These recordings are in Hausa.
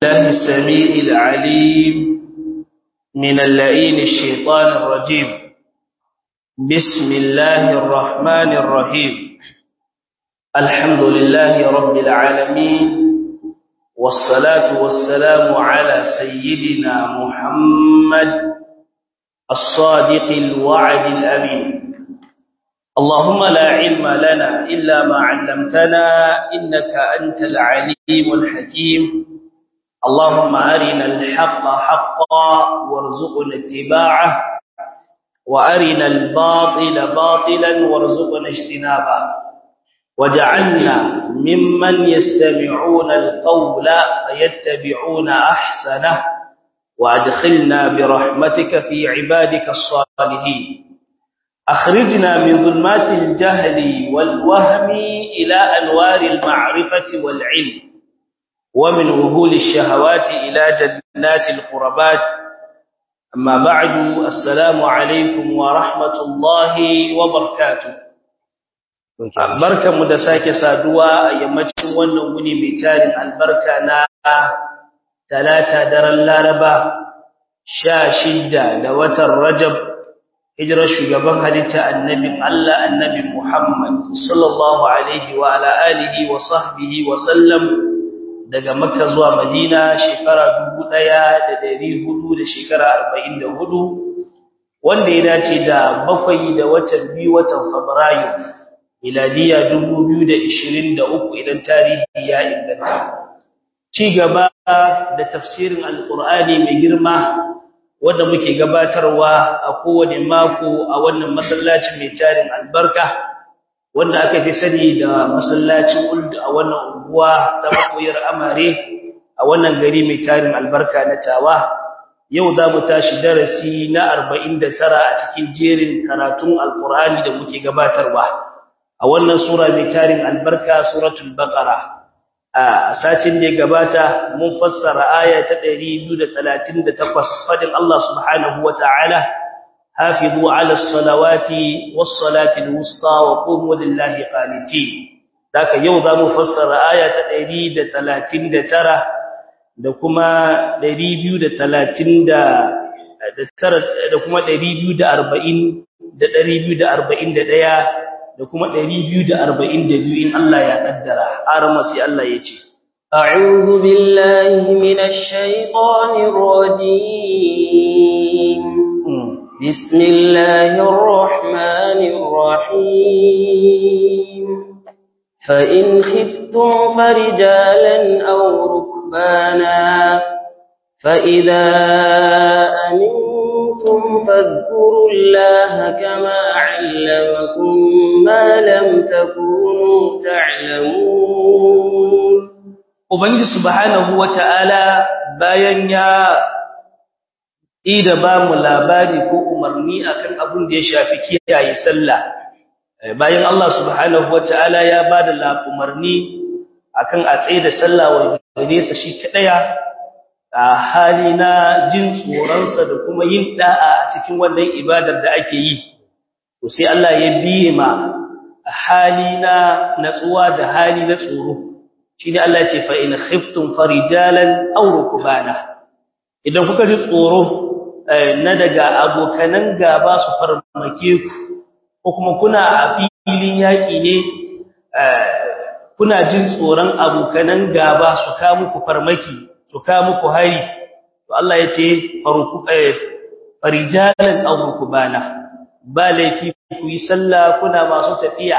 الله السميع العليم من اللئين الشيطان الرجيم بسم الله الرحمن الرحيم الحمد لله رب العالمين والصلاة والسلام على سيدنا محمد الصادق الوعد الأمين اللهم لا علم لنا إلا ما علمتنا إنك أنت العليم الحكيم اللهم أرنا الحق حقا وارزقنا اتباعه وأرنا الباطل باطلا وارزقنا اجتنابه وجعلنا ممن يستمعون القول فيتبعون أحسنه وأدخلنا برحمتك في عبادك الصالحين أخرجنا من ظلمات الجهل والوهم إلى أنوار المعرفة والعلم ومن وهول الشهوات إلى جنات القربات أما بعد السلام عليكم ورحمة الله وبركاته barkanmu da sake saduwa a yammacin wannan wuni mai tarin albarka na talata daren laraba sha shidda da watan rajab hijirar shugaban halitta annabin Allah annabi Muhammad sallallahu alaihi wa ala alihi wa sahbihi wa sallam daga Makka zuwa Madina shekara 1400 da shekara 44 wanda ya dace da bakwai da watan biyu watan Fabrairu miladiya 2023 idan tarihi ya inganta ci gaba da tafsirin alqur'ani mai girma wanda muke gabatarwa a kowane mako a wannan masallacin mai tarin albarka wanda aka fi sani da masallacin Uld a wannan unguwa ta makoyar Amare a wannan gari mai tarin albarka na Tawa yau za mu tashi darasi na 49 a cikin jerin karatun Alkur'ani da muke gabatarwa a wannan sura mai tarin albarka suratul Baqara a satin da ya gabata mun fassara aya ta 238 fadin Allah subhanahu wataala hafizu ala salawati was salati alwusta wa qumu lillahi qanitin daka yau zamu fassara aya ta 139 da kuma 230 da kuma 240 da 241 da kuma 242 in Allah ya kaddara arama sai Allah ya ce a'udhu billahi minash shaitanir rajim bismillahir rahmanir rahim fa in khiftum farijalan aw rukbana fa idza amintum fadhkuru allaha kama 'allamakum ما لم تكونوا تعلمون ubangiji subhanahu wataala bayan ya ida ba mu labari ko umarni akan abin da ya shafi kiyaye sallah bayan Allah subhanahu wataala ya bada umarni akan a tsaye da sallah wa gare sa shi kadaya a hali na jin tsoronsa da kuma yin da'a a cikin wannan ibadar da ake yi to sai Allah ya biye ma hali na natsuwa da hali na tsoro shine Allah ya ce fa in khiftum farijalan aw rukbana idan kuka ji tsoro na daga abokanan gaba su farmake ku ko kuma kuna a filin yaki ne kuna jin tsoron abokanan gaba su ka muku farmaki su ka muku hari to Allah ya ce farijalan aw rukbana ba laifi ku yi sallah kuna masu tafiya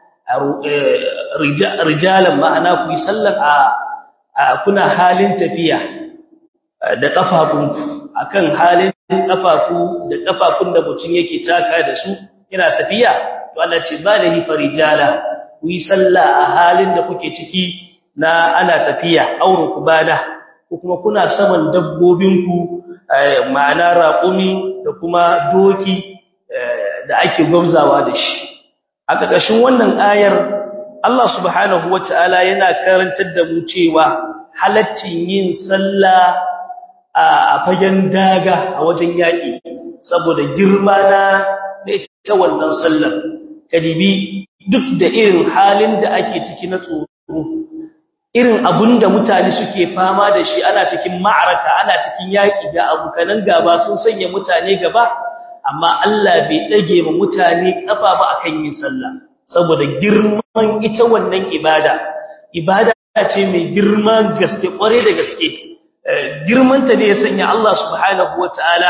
rijalan ma'ana ku yi sallar a kuna halin tafiya da kafafunku akan halin kafafu da kafafun da mutum yake taka da su yana tafiya to Allah ce ba laifi farijala ku yi sallah a halin da kuke ciki na ana tafiya auru kubada ko kuma kuna saman dabbobinku ma'ana raƙumi da kuma doki da ake gwamzawa da shi a ƙarƙashin wannan ayar Allah subhanahu wata'ala yana karantar da mu cewa halaccin yin sallah a fagen daga a wajen yaƙi saboda girma na da ita wannan sallar kadibi duk da irin halin da ake ciki na tsoro irin abunda mutane suke fama da shi ana cikin ma'araka ana cikin yaki da abukanan gaba sun sanya mutane gaba amma Allah bai dage ma mutane kafa ba akan yin sallah saboda girman ita wannan ibada ibada ce mai girman gaske kware da gaske girmanta ne ya sanya Allah subhanahu wataala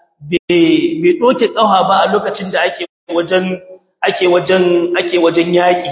bai doke kauha ba a lokacin da ake wajen ake wajen ake wajen yaki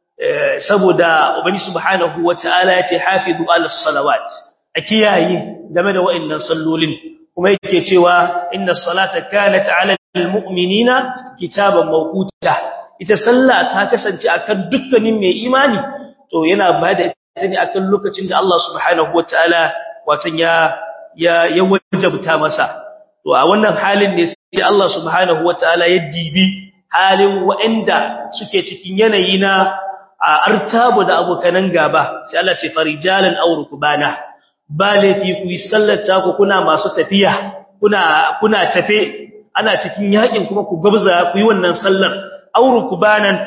saboda ubani subhanahu wataala yace hafizu ala salawat a kiyaye game da wa'annan sallolin kuma yake cewa inna salata kanat ala almu'minina kitaban mawquta ita sallah ta kasance akan dukkanin mai imani to yana bada ita ne akan lokacin da Allah subhanahu wataala watan ya ya ya wajabta masa to a wannan halin ne sai Allah subhanahu wataala ya dibi halin wa'anda suke cikin yanayi na artabu da abokanan gaba sai Allah ce farijalan aw rukbana ba laifi ku yi sallata ku kuna masu tafiya kuna kuna tafe ana cikin yakin kuma ku gabza ku yi wannan sallar aw rukbanan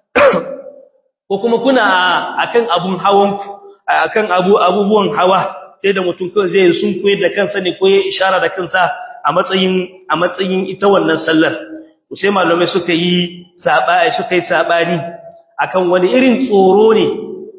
ko kuma kuna akan abun hawan akan abu abubuwan hawa sai da mutum kawai zai sun koyar da kansa ne ko ya ishara da kansa a matsayin a matsayin ita wannan sallar sai malamai suka yi sabai suka yi sabani akan wani irin tsoro ne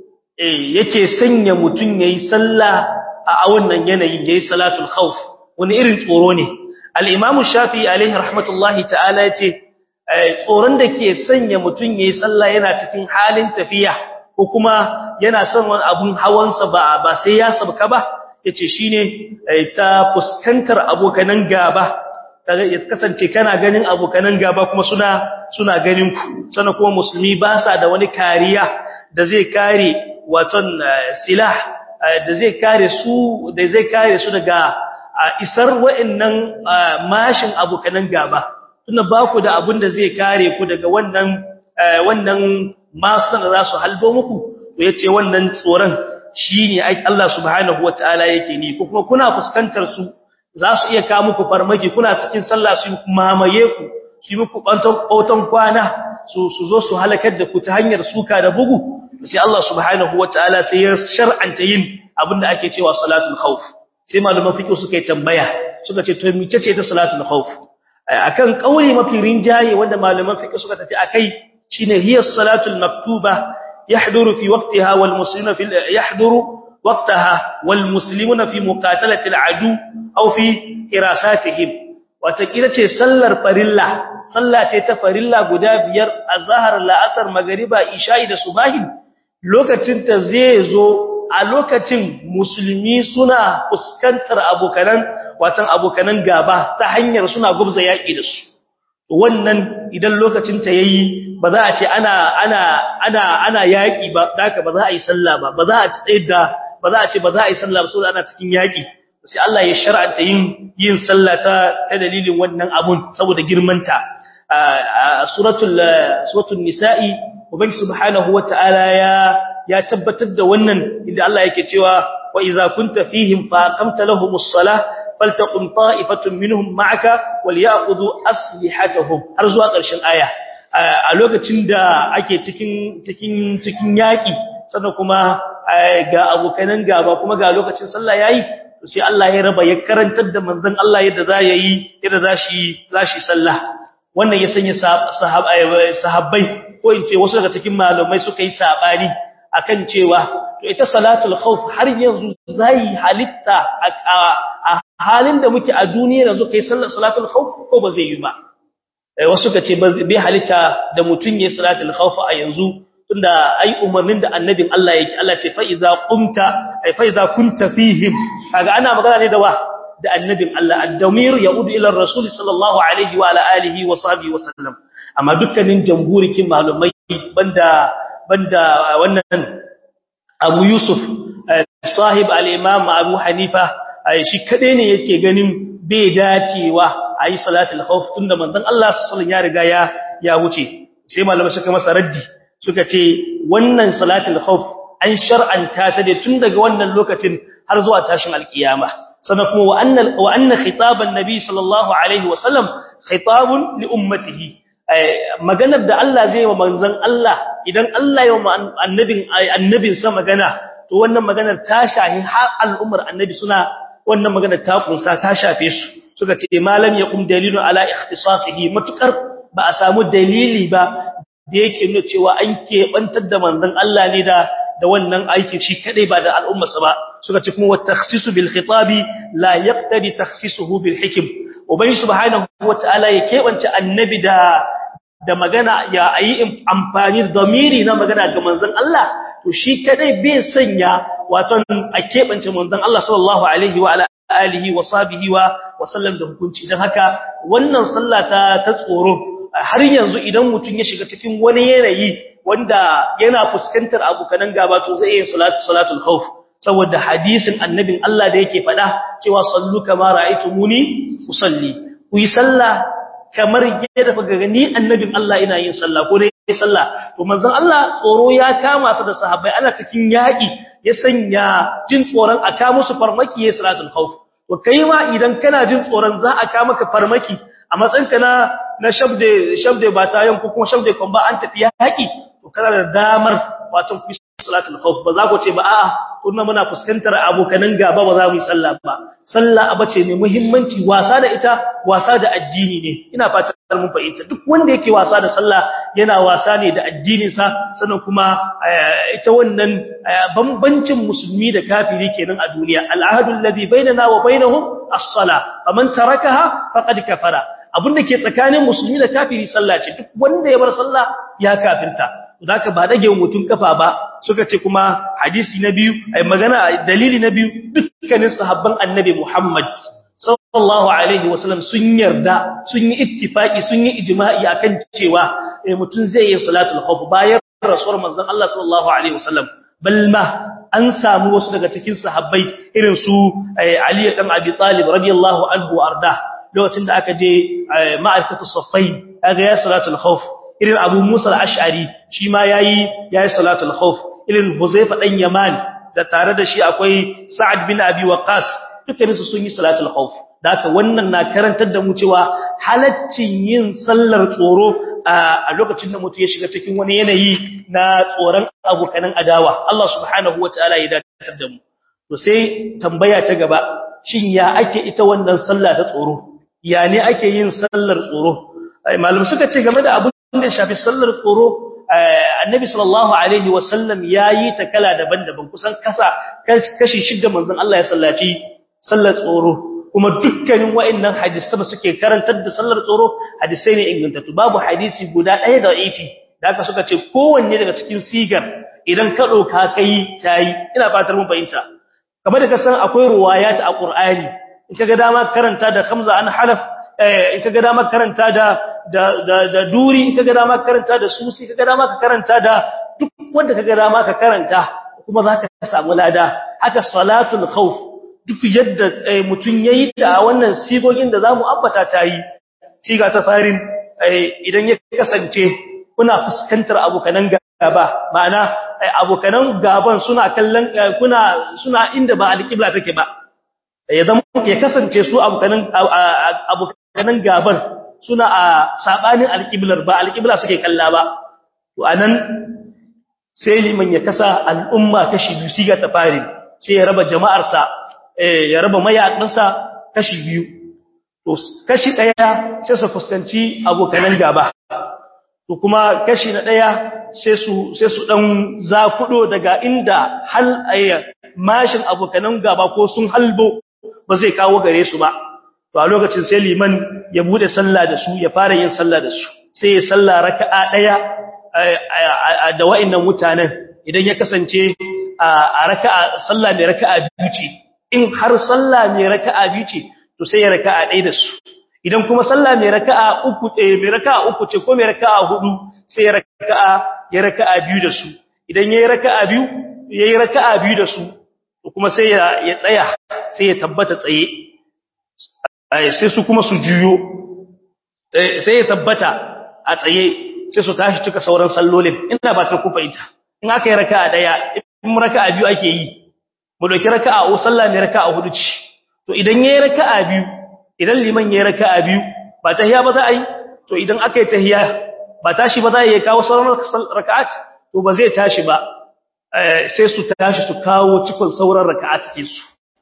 eh yake sanya mutum yayi sallah a wannan yanayin yayi salatul khauf wani irin tsoro ne al-imam shafi alaihi rahmatullahi ta'ala yace tsoron da ke sanya mutum yayi sallah yana cikin halin tafiya ko kuma yana son wani abun hawansa ba ba sai ya sabka ba yace shine ta fuskantar abokanan gaba kaga ya kasance kana ganin abokanan gaba kuma suna suna ganin ku sannan kuma musulmi ba sa da wani kariya da zai kare waton silah da zai kare su da zai kare su daga isar wa'annan mashin abokanan gaba tunda ba ku da abin da zai kare ku daga wannan wannan masan da za su halbo muku to yace wannan tsoron shine Allah subhanahu wataala yake ni ko kuma kuna fuskantar su za su iya kawo muku farmaki kuna cikin sallah su mamaye ku su muku bautan kwana su su zo su halakar da ku ta hanyar suka da bugu sai Allah subhanahu wataala sai ya shar'anta yin abinda ake cewa salatul khauf sai malaman fiqh suka yi tambaya suka ce to mice ce ta salatul khauf akan kauli mafi rinjaye wanda malaman fiqh suka tafi akai shine hiya salatul maktuba yahduru fi waqtiha wal muslimuna fi yahduru waqtaha wal muslimuna fi muqatalati al adu aw fi irasatihim wata kira ce sallar farilla sallah ce ta farilla guda biyar azhar la'asar magriba isha'i da subahin lokacin ta zai zo a lokacin musulmi suna fuskantar abokanan watan abokanan gaba ta hanyar suna gubza yaki da su wannan idan lokacin ta yayi ba za a ce ana ana ana ana yaki ba daka ba za a yi sallah ba ba za a ci da ba za a ce ba za a yi sallah ba saboda ana cikin yaki sai Allah ya shar'anta yin yin sallah ta ta dalilin wannan abun saboda girmanta suratul suratul nisa'i ubangi subhanahu wataala ya ya tabbatar da wannan inda Allah yake cewa wa idza kunta fihim fa aqamta lahumus salah faltaqum ta'ifatun minhum ma'aka walyakhudhu aslihatahum har zuwa ƙarshen aya a lokacin da ake cikin cikin cikin yaki sannan kuma ga abokanan gaba kuma ga lokacin sallah yayi sai Allah ya raba ya karantar da manzon Allah yadda za yayi yadda za shi za shi sallah wannan ya sanya sahabbai ko in ce wasu daga cikin malamai suka yi sabani akan cewa to ita salatul khawf har yanzu zai halitta a halin da muke a duniya yanzu kai sallar salatul khawf ko ba zai yi ba wasu kace bai halitta da mutun yayin salatul khawf a yanzu tunda ai umarnin da annabin Allah yake Allah ce fa iza qumta ai fa iza kunta fihim kaga ana magana ne da wa da annabin Allah ad-damir yaudu ila ar-rasul sallallahu alaihi wa ala alihi wa sahbihi wa sallam amma dukkanin jamhurikin malumai banda banda wannan Abu Yusuf sahib al-Imam Abu Hanifa shi kade ne yake ganin bai dacewa ayi salatul khawf tunda manzon Allah sallallahu alaihi ya riga ya ya wuce sai malamai suka masa raddi suka ce wannan salatul khawf an shar'anta ta da tun daga wannan lokacin har zuwa tashin alkiyama sannan kuma wa anna wa anna khitaban nabi sallallahu alaihi wasallam khitabun li ummatihi maganar da Allah zai wa manzon Allah idan Allah ya wa annabin annabin sa magana to wannan maganar ta shahi har al'ummar annabi suna wannan maganar ta kunsa ta shafe su suka ce malam yaqum dalilun ala ikhtisasihi matukar ba a samu dalili ba da yake nuna cewa an keɓantar da manzon Allah ne da da wannan aikin shi kadai ba da al'ummarsa ba suka ce kuma wa takhsisu bil khitabi la yaqtadi takhsisuhu bil hikm ubangi subhanahu wataala ya keɓance annabi da da magana ya ayi amfani da damiri na magana ga manzon Allah to shi kadai bai sanya wato a keɓance manzon Allah sallallahu alaihi wa alihi wa sahbihi wa wa sallam da hukunci dan haka wannan sallah ta ta tsoro har yanzu idan mutum ya shiga cikin wani yanayi wanda yana fuskantar abukanan gaba to zai yi salatu salatul khauf saboda hadisin annabin Allah da yake faɗa cewa sallu kama ra'aytumuni usalli ku yi sallah kamar yadda kuka gani annabin Allah ina yin sallah ko dai sallah to manzon Allah tsoro ya kama su da sahabbai ana cikin yaki ya sanya jin tsoron aka musu farmaki ya salatul khauf to kai ma idan kana jin tsoron za a ka maka farmaki a matsayinka na na shabde shabde ba tayan ko kuma shabde kon ba an tafi yaki to kana da damar wato ku salatul khawf ba za ku ce ba a'a kunna muna fuskantar abokanan gaba ba za mu yi sallah ba sallah abace mai muhimmanci wasa da ita wasa da addini ne ina fatan mun fahimta duk wanda yake wasa da sallah yana wasa ne da addinin sa sannan kuma ita wannan bambancin musulmi da kafiri kenan a duniya al'ahadu alladhi bainana wa bainahum as-salah faman tarakaha faqad kafara abinda ke tsakanin musulmi da kafiri sallah ce duk wanda ya bar sallah ya kafirta zaka ba dage mutun kafa ba suka ce kuma hadisi na biyu ai magana dalili na biyu dukkanin sahabban annabi Muhammad sallallahu alaihi wasallam sun yarda sun yi ittifaki sun yi ijma'i akan cewa mutun zai yi salatul khawf bayan rasul manzon Allah sallallahu alaihi wasallam balma an samu wasu daga cikin sahabbai irin su Ali dan Abi Talib radiyallahu anhu arda lokacin da aka je ma'arifatu saffai kaga ya salatul khawf irin Abu Musa al-Ash'ari shi ma yayi yayi salatul khawf irin Huzaifa dan Yaman da tare da shi akwai Sa'ad bin Abi Waqqas dukkan su sun yi salatul khawf da haka wannan na karantar da mu cewa halaccin yin sallar tsoro a lokacin da mutum ya shiga cikin wani yanayi na tsoron abokanan adawa Allah subhanahu wataala ya dakatar da mu to sai tambaya ta gaba shin ya ake ita wannan sallah ta tsoro ya ne ake yin sallar tsoro malum suka ce game da abin da ya shafi sallar tsoro annabi sallallahu alaihi wasallam yayi ta kala daban-daban kusan kasa kashi shidda manzon Allah ya sallaci sallar tsoro kuma dukkanin wa'annan hadisi da suke karantar da sallar tsoro hadisai ne ingantattu babu hadisi guda ɗaya da ifi da aka suka ce kowanne daga cikin sigar idan ka doka kai tayi ina fatar mun fahimta kamar da ka san akwai ruwayat a Qur'ani in kaga dama karanta da khamza an halaf in kaga dama karanta da da da duri in kaga dama karanta da susi kaga dama ka karanta da duk wanda kaga dama ka karanta kuma zaka samu lada haka salatul khawf duk yadda mutun yayi da wannan sigogin da zamu ambata tayi siga ta farin idan ya kasance kuna fuskantar abokanan gaba ma'ana abokanan gaban suna kallon kuna suna inda ba alƙibla take ba ya zama ya kasance su abokanan abokanan gaban suna a sabanin alƙiblar ba alƙibla suke kalla ba to anan sai liman ya kasa al'umma kashi biyu siga ta fari sai ya raba jama'arsa ya raba mayakansa kashi biyu to kashi daya sai su fuskanci abokanan gaba to kuma kashi na daya sai su sai su dan zakudo daga inda hal ayya mashin abokanan gaba ko sun halbo ba zai kawo gare su ba to a lokacin sai liman ya bude sallah da su ya fara yin sallah da su sai ya sallah raka'a daya da wa'annan mutanen idan ya kasance a raka'a sallah mai raka'a biyu ce in har sallah mai raka'a biyu ce to sai ya raka'a ɗaya da su idan kuma sallah mai raka'a uku eh mai raka'a uku ce ko mai raka'a hudu sai ya raka'a ya raka'a biyu da su idan yayi raka'a biyu yayi raka'a biyu da su to kuma sai ya ya tsaya sai ya tabbata tsaye sai su kuma su juyo sai ya tabbata a tsaye sai su tashi cika sauran sallolin ina ba ta kufa ita in aka yi raka'a daya in raka'a biyu ake yi mu dauki raka'a o sallah ne raka'a hudu ce to idan yayi raka'a biyu idan liman yayi raka'a biyu ba tahiya ba za a yi to idan aka yi tahiya ba tashi ba za a yi kawo sauran raka'at to ba zai tashi ba sai su tashi su kawo cikon sauran raka'a take su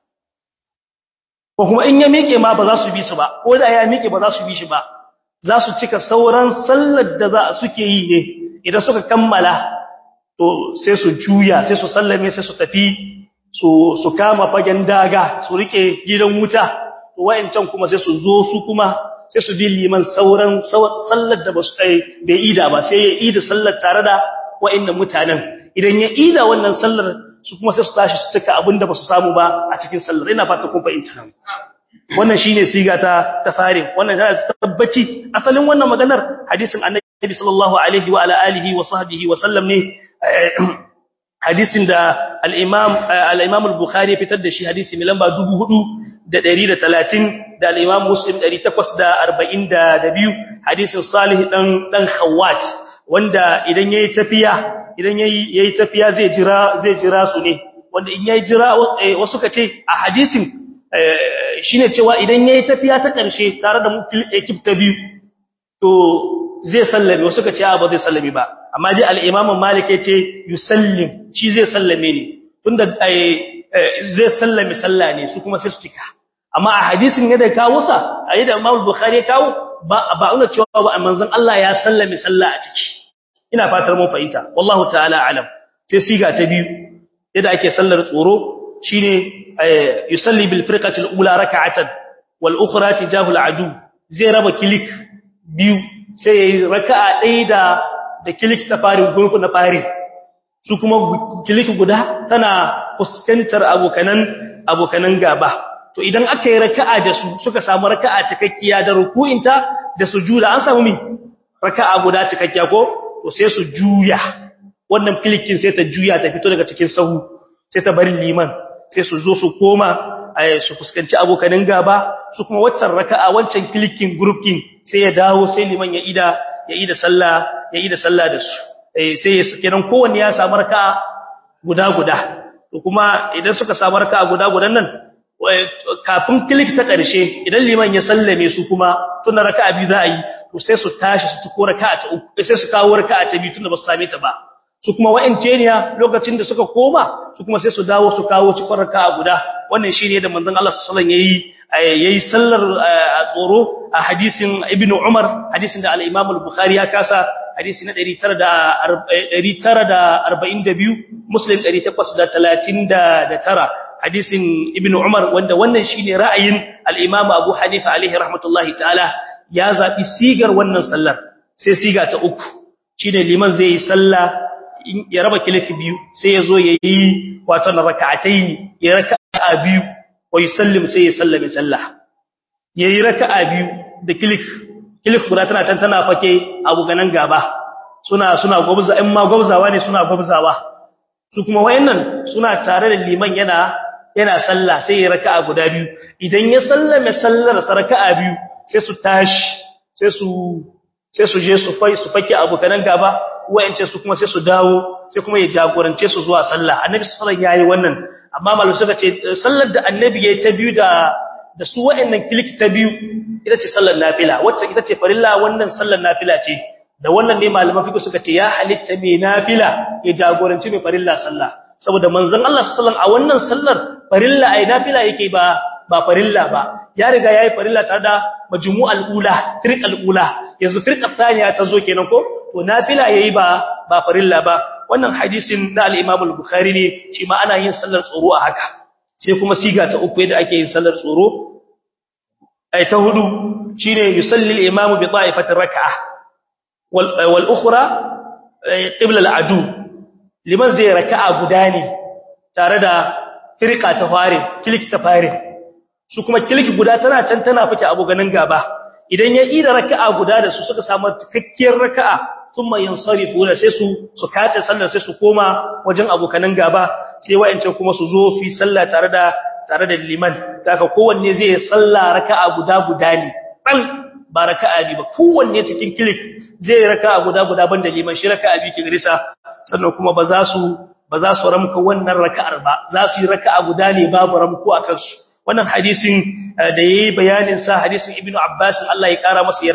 ko kuma in ya miƙe ma ba za su bi su ba ko da ya miƙe ba za su bi shi ba za su cika sauran sallar da za suke yi ne idan suka kammala to sai su juya sai su sallame sai su tafi su su kama fagen daga su rike gidan wuta to wayancan kuma sai su zo su kuma sai su bi liman sauran sallar da ba su kai bai ida ba sai ya ida sallar tare da wayannan mutanen idan ya ida wannan sallar su kuma sai su tashi su cika abinda ba su samu ba a cikin sallar ina fata kun fahimta wannan shine siga ta ta fare wannan ta tabbaci asalin wannan maganar hadisin annabi sallallahu alaihi wa ala alihi wa sahbihi wa sallam ne hadisin da al-imam al-imam al-bukhari fitar da shi hadisi mai lamba 4130 da al-imam muslim 842 hadisin salih dan dan khawat wanda idan yayi tafiya idan yayi yayi tafiya zai jira zai jira su ne wanda in yayi jira wasu kace a hadisin shine cewa idan yayi tafiya ta karshe tare da ekip ta biyu to zai sallame wasu kace a ba zai sallame ba amma dai al-imam malik yace yusallim shi zai sallame ne tunda zai sallame sallah ne su kuma sai su cika amma a hadisin yadda kawo sa ayi da imam bukhari ya kawo ba ba una cewa ba manzon Allah ya sallame sallah a ciki ina fatar mun fahimta wallahu ta'ala alam sai siga ta biyu yadda ake sallar tsoro shine yusalli bil firqati al ula rak'atan wal ukhra tijahu al adu zai raba kilik biyu sai yayi raka'a ɗaya da da kilik ta farin gurfu na fari su kuma kilik guda tana fuskantar abokanan abokanan gaba to idan aka yi raka'a da su suka samu raka'a cikakkiya da ruku'inta da sujuda an samu mi raka'a guda cikakkiya ko to sai su juya wannan kilikin sai ta juya ta fito daga cikin sahu sai ta bari liman sai su zo su koma su fuskanci abokanin gaba su kuma waccan raka'a wancan kilikin grouping sai ya dawo sai liman ya ida ya ida sallah ya ida sallah da su sai kenan kowanne ya samu raka'a guda guda to kuma idan suka samu raka'a guda gudan nan kafin kilik ta ƙarshe idan liman ya sallame su kuma tun raka'a biyu za a yi to sai su tashi su tuko raka'a ta uku sai su kawo raka'a ta biyu tunda ba su same ta ba su kuma wa'ance ne lokacin da suka koma su kuma sai su dawo su kawo cikon raka'a guda wannan shine da manzon Allah sallallahu alaihi wasallam yayi yayi sallar tsoro a hadisin ibnu umar hadisin da al-imam al-bukhari ya kasa hadisi na 942 muslim 839 hadisin ibnu umar wanda wannan shine ra'ayin al-imam abu hanifa alaihi rahmatullahi ta'ala ya zabi sigar wannan sallar sai siga ta uku shine liman zai yi sallah ya raba kilif biyu sai ya zo yayi wato na raka'ataini ya raka'a biyu wa yusallim sai ya sallame sallah yayi raka'a biyu da kilif kilif guda tana can tana fake abu ganan gaba suna suna gwabza in ma gwabzawa ne suna gwabzawa su kuma wayannan suna tare da liman yana yana sallah sai ya raka'a guda biyu idan ya sallame sallar sa raka'a biyu sai su tashi sai su sai su je su fai su fake abu ganan gaba wayance su kuma sai su dawo sai kuma ya jagorance su zuwa sallah annabi sallallahu alaihi wasallam yayi wannan amma malu suka ce sallar da annabi yayi ta biyu da da su wayannan kilik ta biyu ita ce sallar nafila wacce ita ce farilla wannan sallar nafila ce da wannan ne malaman fiqh suka ce ya halitta mai nafila ya jagoranci mai farilla sallah saboda manzon Allah sallallahu a wannan sallar farilla ai nafila yake ba ba farilla ba ya riga yayi farilla tare da majmu'al ula firqal ula yanzu firqat thaniya ta zo kenan ko to nafila yayi ba ba farilla ba wannan hadisin na al-Imam al-Bukhari ne shi ma ana yin sallar tsoro a haka sai kuma siga ta uku yadda ake yin sallar tsoro ai ta hudu shine yusalli al-imam bi ta'ifati rak'ah wal wal ukhra qibla al-adu liman zai raka'a guda ne tare da firqa ta fare kilik ta fare su kuma kilik guda tana can tana fike abu ganin gaba idan ya ida raka'a guda da su suka samu cikakkiyar raka'a thumma yansarifu da sai su su kace sallar sai su koma wajen abokanan gaba sai wa'ancan kuma su zo su yi sallah tare da tare da liman daga kowanne zai salla raka'a guda guda ne dan ba raka'a bi ba kowanne cikin kilik zai raka'a guda guda banda liman shi raka'a bi kin risa sannan kuma ba za su ba za su ramka wannan raka'ar ba za su yi raka'a guda ne babu ramko akan su wannan hadisin da yayi bayanin sa hadisin ibnu abbas Allah ya kara masa yarda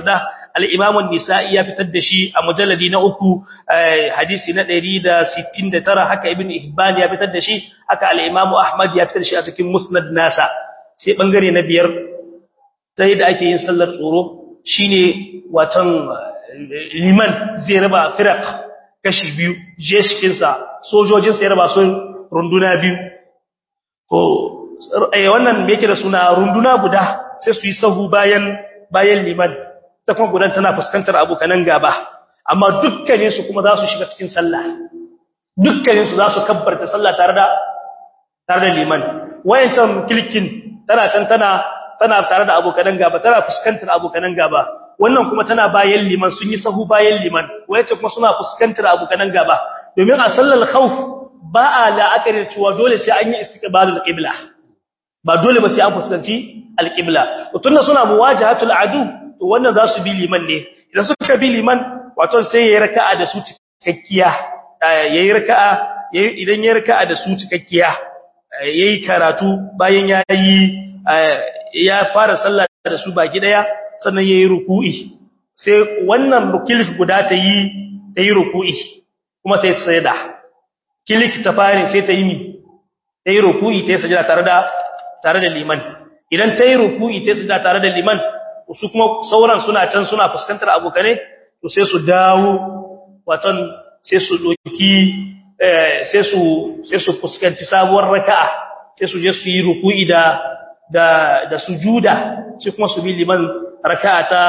al-Imam an-Nisa'i ya fitar da shi a mujalladi na uku hadisi na 169 haka Ibn Hibban ya fitar da shi haka al-Imam Ahmad ya fitar da shi a cikin Musnad nasa sai bangare na biyar ta yadda ake yin sallar tsoro shine watan liman zai raba firaq kashi biyu jeshikinsa sojojinsa ya raba su runduna biyu ko wannan me yake da suna runduna guda sai su yi sahu bayan bayan liman ta kuma gudan tana fuskantar abokanan gaba amma dukkanin su kuma za su shiga cikin sallah dukkanin su za su kabbarta sallah tare da tare da liman wayancan kilkin tana can tana tana tare da abokanan gaba tana fuskantar abokanan gaba wannan kuma tana bayan liman sun yi sahu bayan liman wayace kuma suna fuskantar abokanan gaba domin a sallar khawf ba a la'akari cewa dole sai an yi istiqbalul qibla ba dole ba sai an fuskanci alqibla to tunda suna muwajahatul adu to wannan za su bi liman ne idan suka bi liman wato sai yayi raka'a da su cikakkiya yayi raka'a idan yayi raka'a da su cikakkiya yayi karatu bayan yayi ya fara sallah da su baki daya sannan yayi ruku'i sai wannan kilik guda ta yi ta yi ruku'i kuma ta yi sajda kilik ta fare sai ta yi mi ta yi ruku'i ta yi sajda tare da tare da liman idan ta yi ruku'i ta yi sajda tare da liman su kuma sauran suna can suna fuskantar abokane to sai su dawo waton sai su doki sai su sai su fuskanci sabuwar raka'a sai su je su yi ruku'i da da da sujuda sai kuma su bi liman raka'a ta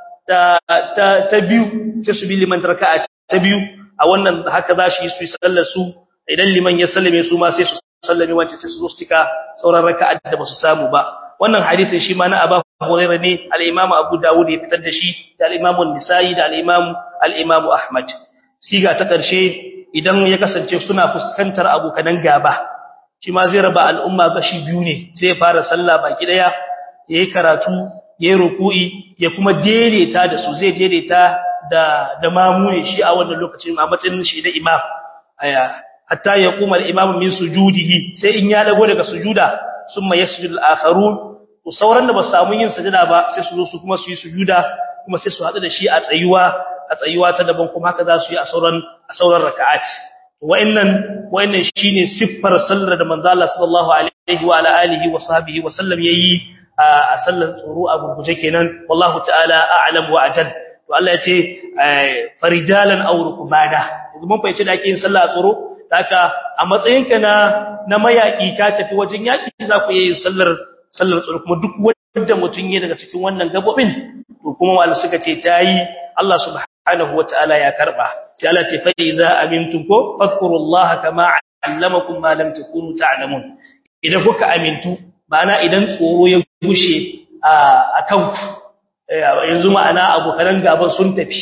ta ta biyu sai su bi liman raka'a ta biyu a wannan haka za shi su yi sallar su idan liman ya sallame su ma sai su sallame wance sai su zo su cika sauran raka'a da ba su samu ba wannan hadisin shi ma na Abu Hurairah ne al-Imam Abu Dawud ya fitar da shi da al-Imam An-Nisa'i da al-Imam al-Imam Ahmad siga ta karshe idan ya kasance suna fuskantar abokan gaba shi ma zai raba al'umma gashi biyu ne sai ya fara sallah baki daya yayi karatu yayi ruku'i ya kuma daidaita da su zai daidaita da da mamu ne shi a wannan lokacin a matsayin shi da imam aya hatta ya kuma al-imam min sujudihi sai in ya dago daga sujuda summa yasjudu al-akharun to sauran da ba su samu yin sujada ba sai su zo su kuma su yi sujuda kuma sai su hadu da shi a tsayuwa a tsayuwa ta daban kuma haka za su yi a sauran a sauran raka'at wa'annan wa'annan shine siffar sallar da manzo Allah sallallahu alaihi wa ala alihi wa sahbihi wa sallam yayi a sallar tsoro a gurguje kenan wallahu ta'ala a'lam wa ajal to Allah ya ce farijalan aw rukbana yanzu mun fahimci da ake yin sallah a tsoro haka a matsayinka na na mayaki ka tafi wajen yaki za ku yi sallar sallar tsoro kuma duk wanda mutun ya daga cikin wannan gabobin to kuma wal suka ce tayi Allah subhanahu wataala ya karba sai Allah ce fa idza amintum ko fadhkurullaha kama allamakum ma lam takunu ta'lamun idan kuka amintu ma'ana idan tsoro ya gushe a kanku yanzu ma'ana abokan gaban sun tafi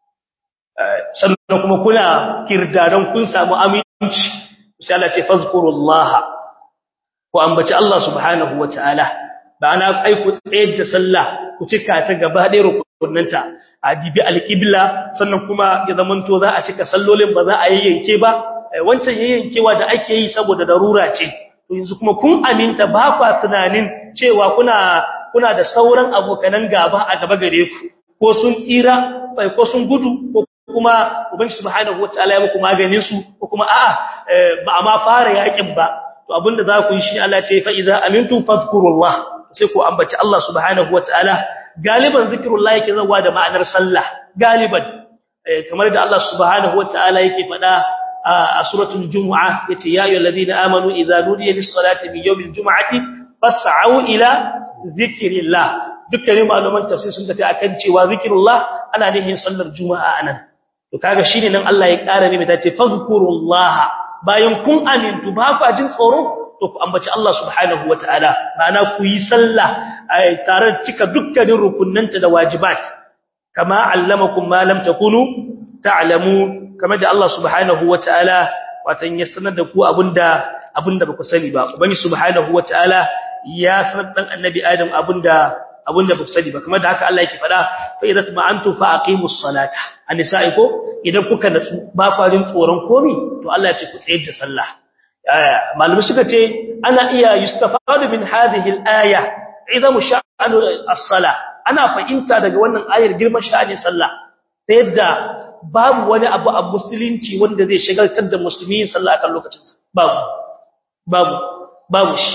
sannan kuma kuna kirdadan kun samu aminci sai Allah ce fazkurullaha ku ambaci Allah subhanahu wataala ma'ana ai ku tsayar da sallah ku cika ta gaba ɗaya rukunanta a dibi alqibla sannan kuma ya zamanto za a cika sallolin ba za a yayyanke ba wancan yayyankewa da ake yi saboda darura ce to yanzu kuma kun aminta ba kwa tunanin cewa kuna kuna da sauran abokanan gaba a gaba gare ku ko sun tsira ko sun gudu ko kuma ubangi subhanahu wataala ya muku maganin su ko kuma a'a ba a ma fara yakin ba to abinda za ku yi shi Allah ce fa idza amintum fadhkurullah sai ku ambaci Allah subhanahu wataala galiban zikrullah yake zawa da ma'anar sallah galiban kamar da Allah subhanahu wataala yake faɗa a suratul jumu'ah yace ya ayyuhalladhina amanu idza nudiya lis-salati min yawmil jumu'ati fas'au ila zikrillah dukkanin malaman tafsir sun tafi akan cewa zikrullah ana nihin sallar juma'a anan to kaga shine nan Allah ya ƙara ne mai tace fazkurullah bayan kun amintu ba ku jin tsoro to ku ambaci Allah subhanahu wataala ma'ana ku yi sallah tare cika dukkanin rukunnanta da wajibat kama allamakum ma lam takunu ta'lamu kama da Allah subhanahu wataala watan ya sanar da ku abinda abinda ba ku sani ba ubangi subhanahu wataala ya sanar dan annabi adam abinda abinda ba ku sani ba kamar da haka Allah yake fada fa idza tuma'antu fa aqimus salata annisa'i ko idan kuka natsu ba farin tsoron komi to Allah ya ce ku tsayar da sallah malumi suka ce ana iya yustafadu min hadhihi al-aya idan sha'anu as-sala ana fahimta daga wannan ayar girman sha'anin sallah ta yadda babu wani abu a musulunci wanda zai shagaltar da musulmi sallah akan lokacin babu babu babu shi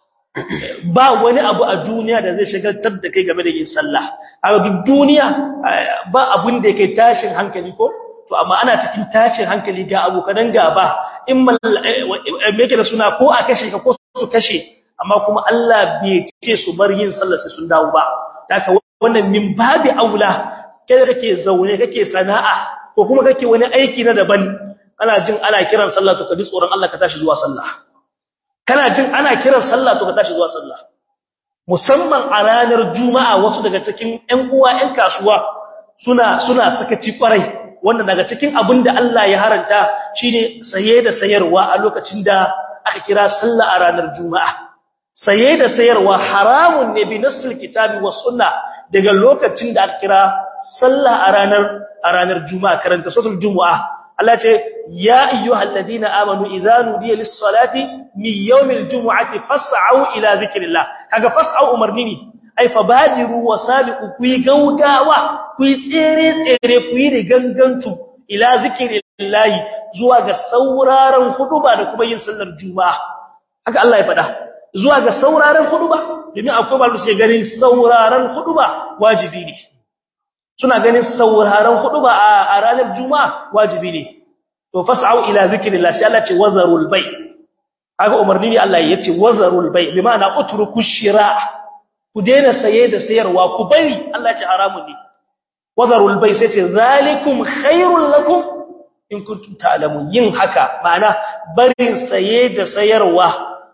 ba wani abu a duniya da zai shagaltar da kai game da yin sallah a duk duniya ba abun da yake tashin hankali ko to amma ana cikin tashin hankali ga abokan gaba in me yake da suna ko a kashe ka ko su kashe amma kuma Allah bai ce su bar yin sallah sai sun dawo ba haka wannan min babi aula kai kake zaune kake sana'a ko kuma kake wani aiki na daban ana jin ana kiran sallah to ka ji tsoron Allah ka tashi zuwa sallah kana jin ana kiran sallah to ka tashi zuwa sallah musamman a ranar juma'a wasu daga cikin ƴan uwa ƴan kasuwa suna suna sakaci kwarai wanda daga cikin abin da Allah ya haranta shine saye da sayarwa a lokacin da aka kira sallah a ranar juma'a saye da sayarwa haramun ne bi nasul kitabi was sunna daga lokacin da aka kira sallah a ranar a ranar juma'a karanta suratul juma'a Allah ce ya ayyuhal ladina amanu idza nudiya lis salati min yawmil jumu'ati fas'au ila zikrillah kaga fas'au umarni ne ai fabadiru wasabiqu ku gaugawa ku tsere tsere ku yi gangantu ila zikrillah zuwa ga sauraron huduba da kuma yin sallar juma'a haka Allah ya faɗa zuwa ga sauraron huduba domin akwai ba su ganin sauraron huduba wajibi ne suna ganin sauraron huduba a ranar juma'a wajibi ne to fas'au ila zikrillah sai Allah ce wazarul bay kaga umarni ne Allah ya ce wazarul bay bi ma'ana utruku shira ku daina saye da sayarwa ku bari Allah ya ce haramun ne wazarul bay sai ce zalikum khairul lakum in kuntum ta'lamun yin haka ma'ana barin saye da sayarwa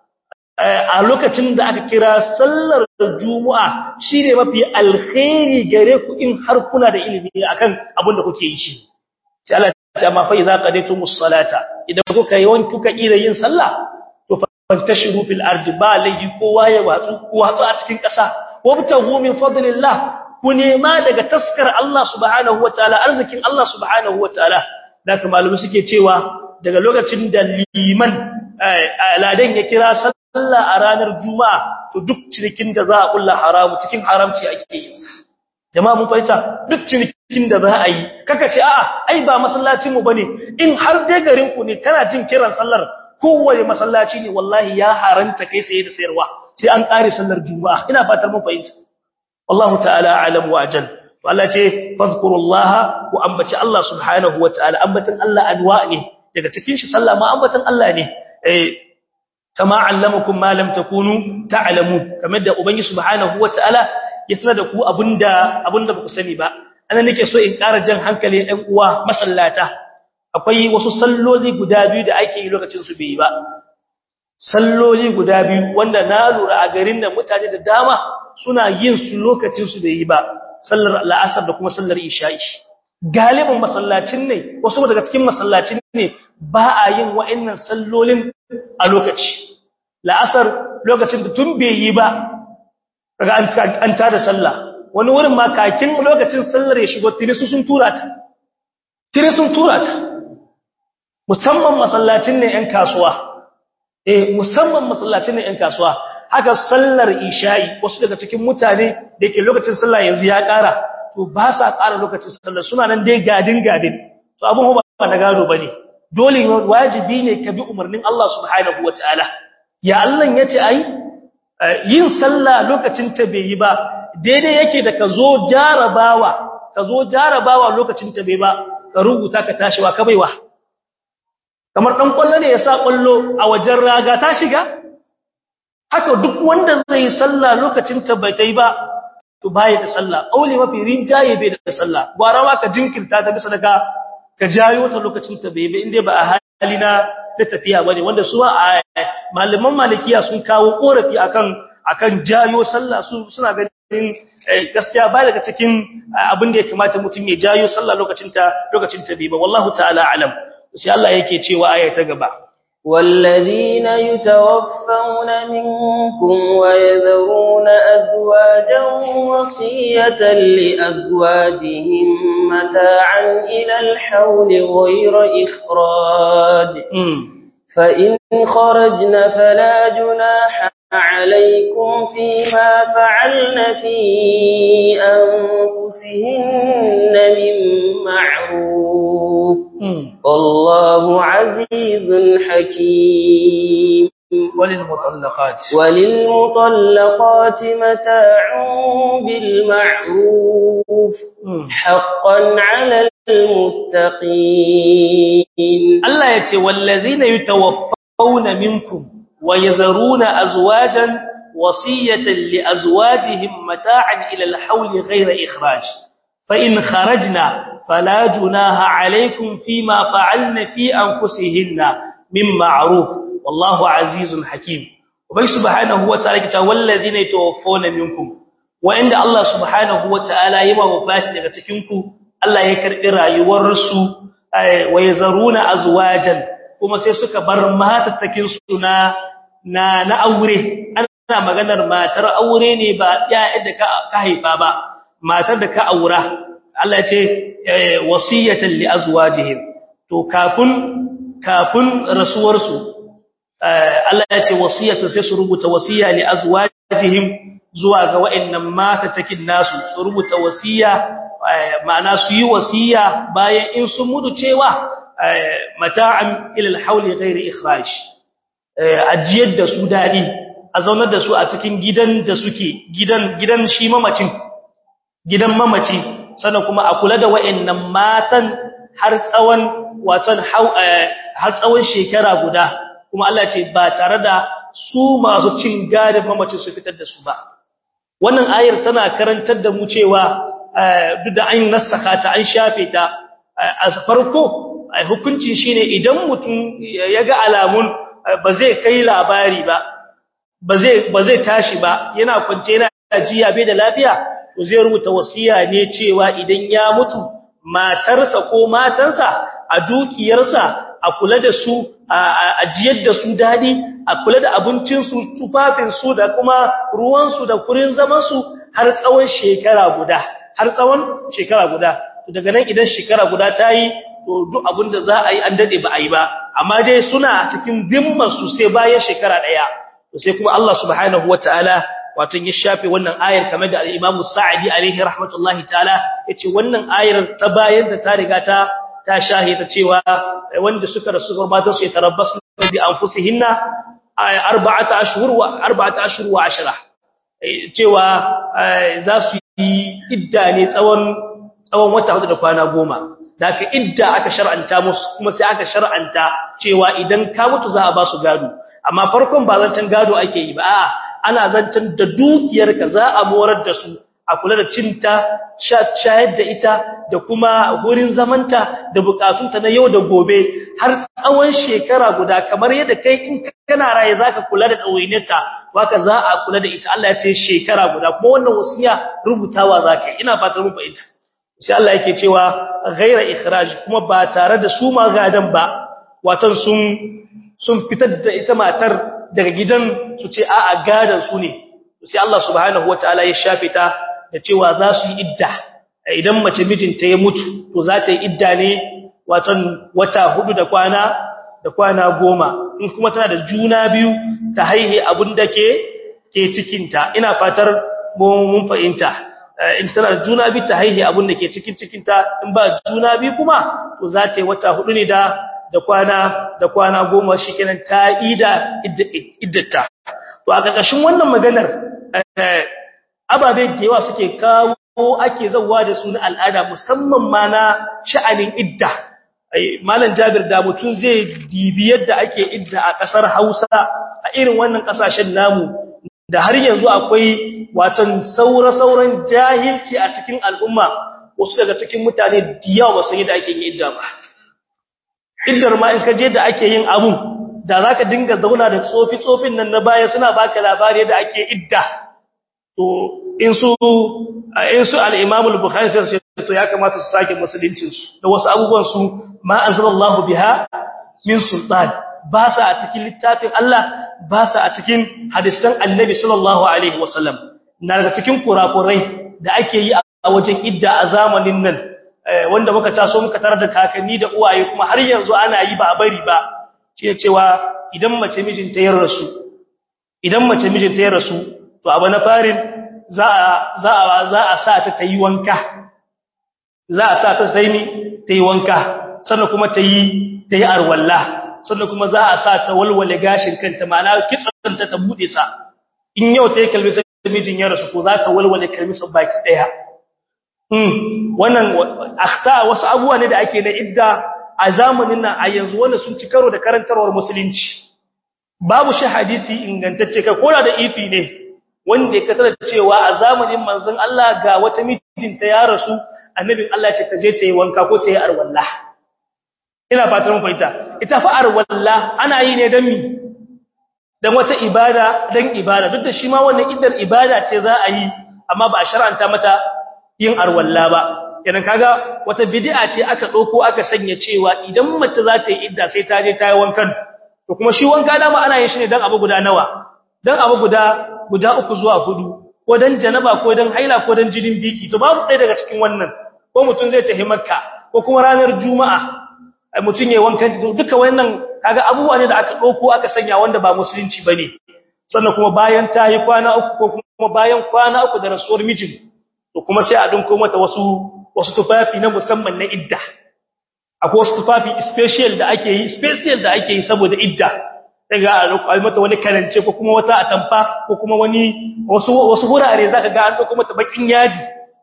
a lokacin da aka kira sallar juma'a shine mafi alkhairi gare ku in har kuna da ilimi akan abin da kuke yi shi sai Allah ya ce amma fa idza qadaytumus salata idan kuka yi wani kuka ira yin sallah to fantashiru fil ardi ba lahi kowa ya watsu ku watsu a cikin ƙasa wabtahu min fadlillah ku nema daga taskar Allah subhanahu wataala arzikin Allah subhanahu wataala da kuma malumi suke cewa daga lokacin da liman ladan ya kira sallah a ranar juma'a to duk cinikin da za a kulla haramu cikin haramci ake yin sa jama'a mun fahimta duk cinikin da za a yi kaka ce a'a ai ba masallacin mu bane in har dai garin ku ne kana jin kiran sallar kowace masallaci ne wallahi ya haranta kai sai da sayarwa sai an kare sallar juma'a ina fatar mun fahimta wallahu ta'ala a'lam wa ajal to Allah ce fadhkurullaha wa ambaci Allah subhanahu wa ta'ala ambatan Allah anwa ne daga cikin shi sallah ma ambatan Allah ne eh kama allamakum ma lam takunu ta'lamu kamar da ubangi subhanahu wa ta'ala ya sanar da ku abinda abinda ba ku sani ba anan nake so in ƙara jan hankali ɗan uwa masallata akwai wasu salloli guda biyu da ake yi lokacin su bai ba salloli guda biyu wanda na lura a garin da mutane da dama suna yin su lokacin su bai yi ba sallar la'asar da kuma sallar isha'i galibin masallacin ne wasu daga cikin masallacin ne ba a yin wa'annan sallolin a lokaci la'asar lokacin da tun bai yi ba daga an tada sallah wani wurin ma kakin lokacin sallar ya shigo tirisu sun tura ta tirisun tura ta musamman masallacin ne ƴan kasuwa eh musamman masallacin ne ƴan kasuwa haka sallar isha'i wasu daga cikin mutane da yake lokacin sallah yanzu ya ƙara to ba sa ƙara lokacin sallar suna nan dai gadin gadin to abun ba na gado bane dole wajibi ne ka bi umarnin Allah subhanahu wataala ya Allah yace ai yin sallah lokacin ta bai yi ba daidai yake da ka zo jarabawa ka zo jarabawa lokacin ta bai ba ka rubuta ka tashiwa ka baiwa kamar dan kwallo ne ya sa kwallo a wajen raga ta shiga haka duk wanda zai sallah lokacin ta bai kai ba to baya da sallah aure mafi rinjaye bai da sallah gwara ma ka jinkirta ta bisa daga ka jayo ta lokacin ta bai bai inda ba a hali na da tafiya bane wanda su a malaman malikiya sun kawo korafi akan akan jayo sallah su suna ganin gaskiya ba daga cikin abin da ya kamata mutum ya jayo sallah lokacin ta lokacin ta bai ba wallahu ta'ala alam sai Allah yake cewa aya ta gaba والذين يتوفون منكم ويذرون أزواجا وصية لأزواجهم متاعا إلى الحول غير إخراج فإن خرجن فلا جناح عليكم فيما فعلن في أنفسهن من معروف والله عزيز حكيم وللمطلقات وللمطلقات متاع بالمعروف حقا على المتقين الله يتي والذين يتوفون منكم ويذرون أزواجا وصية لأزواجهم متاعا إلى الحول غير إخراج فإن خرجنا فلا جناها عليكم فيما فعلن في أنفسهن من معروف والله عزيز حكيم وبي سبحانه وتعالى كتا والذين يتوفون منكم وعند الله سبحانه وتعالى يما وفاتي daga cikinku Allah ya karbi rayuwar su wa yazaruna azwajan kuma sai suka bar matattakin su na na na aure ana maganar matar aure ne ba ƴaƴa da ka haifa ba matar da ka aura Allah ya ce wasiyatan li azwajihim to kafin kafin rasuwar su Allah ya ce wasiyatan sai su rubuta wasiya li azwajihim zuwa ga wa'annan matatakin nasu su rubuta wasiya ma'ana su yi wasiya bayan in sun mutu cewa mata'an ila al-hawl ghairi ikhraj ajiyar da su dadi a zaunar da su a cikin gidan da suke gidan gidan shi mamacin gidan mamaci sannan kuma a kula da wa'annan matan har tsawon watan har tsawon shekara guda kuma Allah ce ba tare da su masu cin gadin mamacin su fitar da su ba wannan ayar tana karantar da mu cewa duk da an nassaka ta an shafe ta a farko hukuncin shine idan mutum ya ga alamun ba zai kai labari ba ba zai ba zai tashi ba yana kwance yana jiya bai da lafiya to zai rubuta wasiya ne cewa idan ya mutu matarsa ko matansa a dukiyarsa a kula da su a jiyar da su dadi a kula da abincinsu tufafinsu da kuma ruwansu da kurin zamansu har tsawon shekara guda har tsawon shekara guda to daga nan idan shekara guda ta yi to duk abin da za a yi an dade ba a yi ba amma dai suna cikin dimman su sai bayan shekara daya to sai kuma Allah subhanahu wataala wato ya shafe wannan ayar kamar da al-Imam Sa'idi alaihi rahmatullahi ta'ala yace wannan ayar ta bayan da ta riga ta ta shahida cewa wanda suka rasu gurbatan su yatarabbasu bi anfusihinna arba'ata ashhur wa arba'ata ashhur wa ashra cewa za su yi idda ne tsawon tsawon wata hudu da kwana goma daga idda aka shar'anta musu kuma sai aka shar'anta cewa idan ka mutu za a ba su gado amma farkon ba zancen gado ake yi ba a'a ana zancen da dukiyarka za a morar da su a kula da cinta shayar da ita da kuma wurin zamanta da bukatunta na yau da gobe har tsawon shekara guda kamar yadda kai in kana raye zaka kula da dawainarta waka za a kula da ita Allah ya ce shekara guda kuma wannan wasiya rubutawa zaka ina fatan mun fahimta sai Allah yake cewa ghaira ikhraj kuma ba tare da su ma gadan ba watan sun sun fitar da ita matar daga gidan su ce a'a gadan su ne sai Allah subhanahu wataala ya shafe ta da cewa za su yi idda idan mace mijinta ya mutu to za ta yi idda ne watan wata hudu da kwana da kwana goma in kuma tana da juna biyu ta haihe abin da ke ke cikinta ina fatar mun fahimta in tana da juna biyu ta haihe abin da ke cikin cikinta in ba juna biyu kuma to za ta yi wata hudu ne da da kwana da kwana goma shikenan ta ida iddata to a ƙarƙashin wannan maganar ababe da yawa suke kawo ake zawa da su na al'ada musamman ma na sha'anin idda malam jabir da mutum zai dibi yadda ake idda a ƙasar hausa a irin wannan ƙasashen namu da har yanzu akwai watan saura-sauran jahilci a cikin al'umma wasu daga cikin mutane da yawa ba su yi da ake yin idda ba iddar ma in ka je da ake yin abun da za ka dinga zauna da tsofi-tsofin nan na baya suna baka labari da ake idda to in su in su al-Imam al-Bukhari sai to ya kamata su sake musuluncin su da wasu abubuwan su ma anzalallahu biha min sultan ba sa a cikin littafin Allah ba sa a cikin hadisan Annabi sallallahu alaihi wasallam na daga cikin kurakurai da ake yi a wajen idda a zamanin nan wanda muka taso muka tarar da kakanni da uwaye kuma har yanzu ana yi ba a bari ba shi cewa idan mace mijinta ya rasu idan mace mijinta ya rasu to abu na farin za a za a za a sa ta tayi wanka za a sa ta tayi tayi wanka sannan kuma tayi tayi arwalla sannan kuma za a sa ta walwale gashin kanta ma'ana kitsan ta ta bude sa in yau tayi kalbi sai mijin ya rasu ko za ta walwale kalmi sa baki daya mm wannan akhta wasu abubuwa ne da ake na idda a zamanin nan a yanzu wanda sun ci karo da karantarwar musulunci babu shi hadisi ingantacce kai koda da ifi ne wanda ya kasar cewa a zamanin manzon Allah ga wata mijinta ya rasu annabin Allah ce ta je ta yi wanka ko ta yi arwalla ina fatan mun fahimta ita fa arwalla ana yi ne dan mi dan wata ibada dan ibada duk da shi ma wannan iddar ibada ce za a yi amma ba a shar'anta mata yin arwalla ba kenan kaga wata bid'a ce aka dauko aka sanya cewa idan mace za ta yi idda sai ta je ta yi wankan to kuma shi wanka dama ana yin shi ne dan abu guda nawa dan abu guda guda uku zuwa hudu ko dan janaba ko dan haila ko dan jinin biki to babu ɗaya daga cikin wannan ko mutum zai tafi makka ko kuma ranar juma'a mutum yayin wankan duka wannan kaga abubuwa ne da aka dauko aka sanya wanda ba musulunci bane sannan kuma bayan ta yi kwana uku ko kuma bayan kwana uku da rasuwar mijin to kuma sai a dinko mata wasu wasu tufafi na musamman na idda akwai wasu tufafi special da ake yi special da ake yi saboda idda daga a mata wani karance ko kuma wata atamfa ko kuma wani wasu wasu hurare zaka ga an dauko mata bakin yadi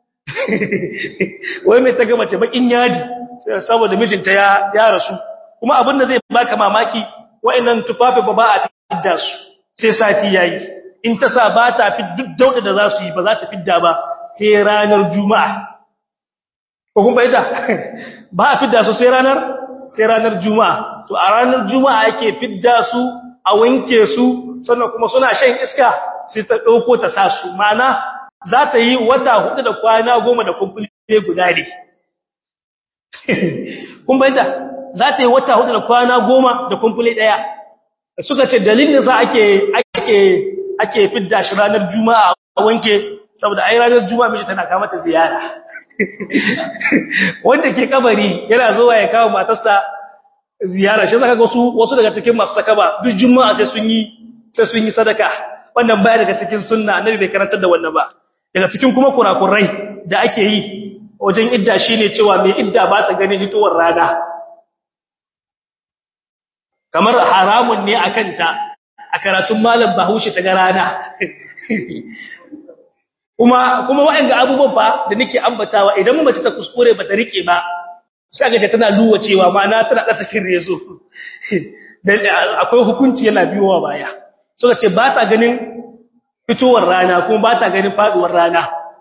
wai mai ta ga mace bakin yadi saboda mijinta ya ya rasu kuma abin da zai baka mamaki wa'annan tufafi ba ba a idda su sai sati yayi in ta sa ba ta fi duk dauda da za su yi ba za ta fidda ba sai ranar juma'a ko kuma ita ba a fidda su sai ranar sai ranar juma'a to a ranar juma'a ake fidda su a wanke su sannan kuma suna shan iska sai ta dauko ta sa su ma'ana za ta yi wata hudu da kwana goma da kumfule guda ne kun bayyana za ta yi wata hudu da kwana goma da kumfule daya suka ce dalilin za ake ake ake fidda shi ranar juma'a a wanke saboda ai ranar juma'a miji tana kawo mata ziyara wanda ke kabari yana zuwa ya kawo matarsa ziyara shi zaka ga wasu wasu daga cikin masu takaba duk juma'a sai sun yi sai sun yi sadaka wannan baya daga cikin sunna annabi bai karantar da wannan ba daga cikin kuma kurakurai da ake yi wajen idda shine cewa mai idda ba ta ganin hitowar rana kamar haramun ne akan ta a karatun malam Bahaushe ta ga rana kuma kuma waɗanda abubuwan fa da nake ambatawa idan mace ta kuskure ba ta rike ba sai ga tana luwa cewa ma'ana tana da sakin rezo dan akwai hukunci yana biyowa baya suka ce ba ta ganin fitowar rana kuma ba ta ganin faduwar rana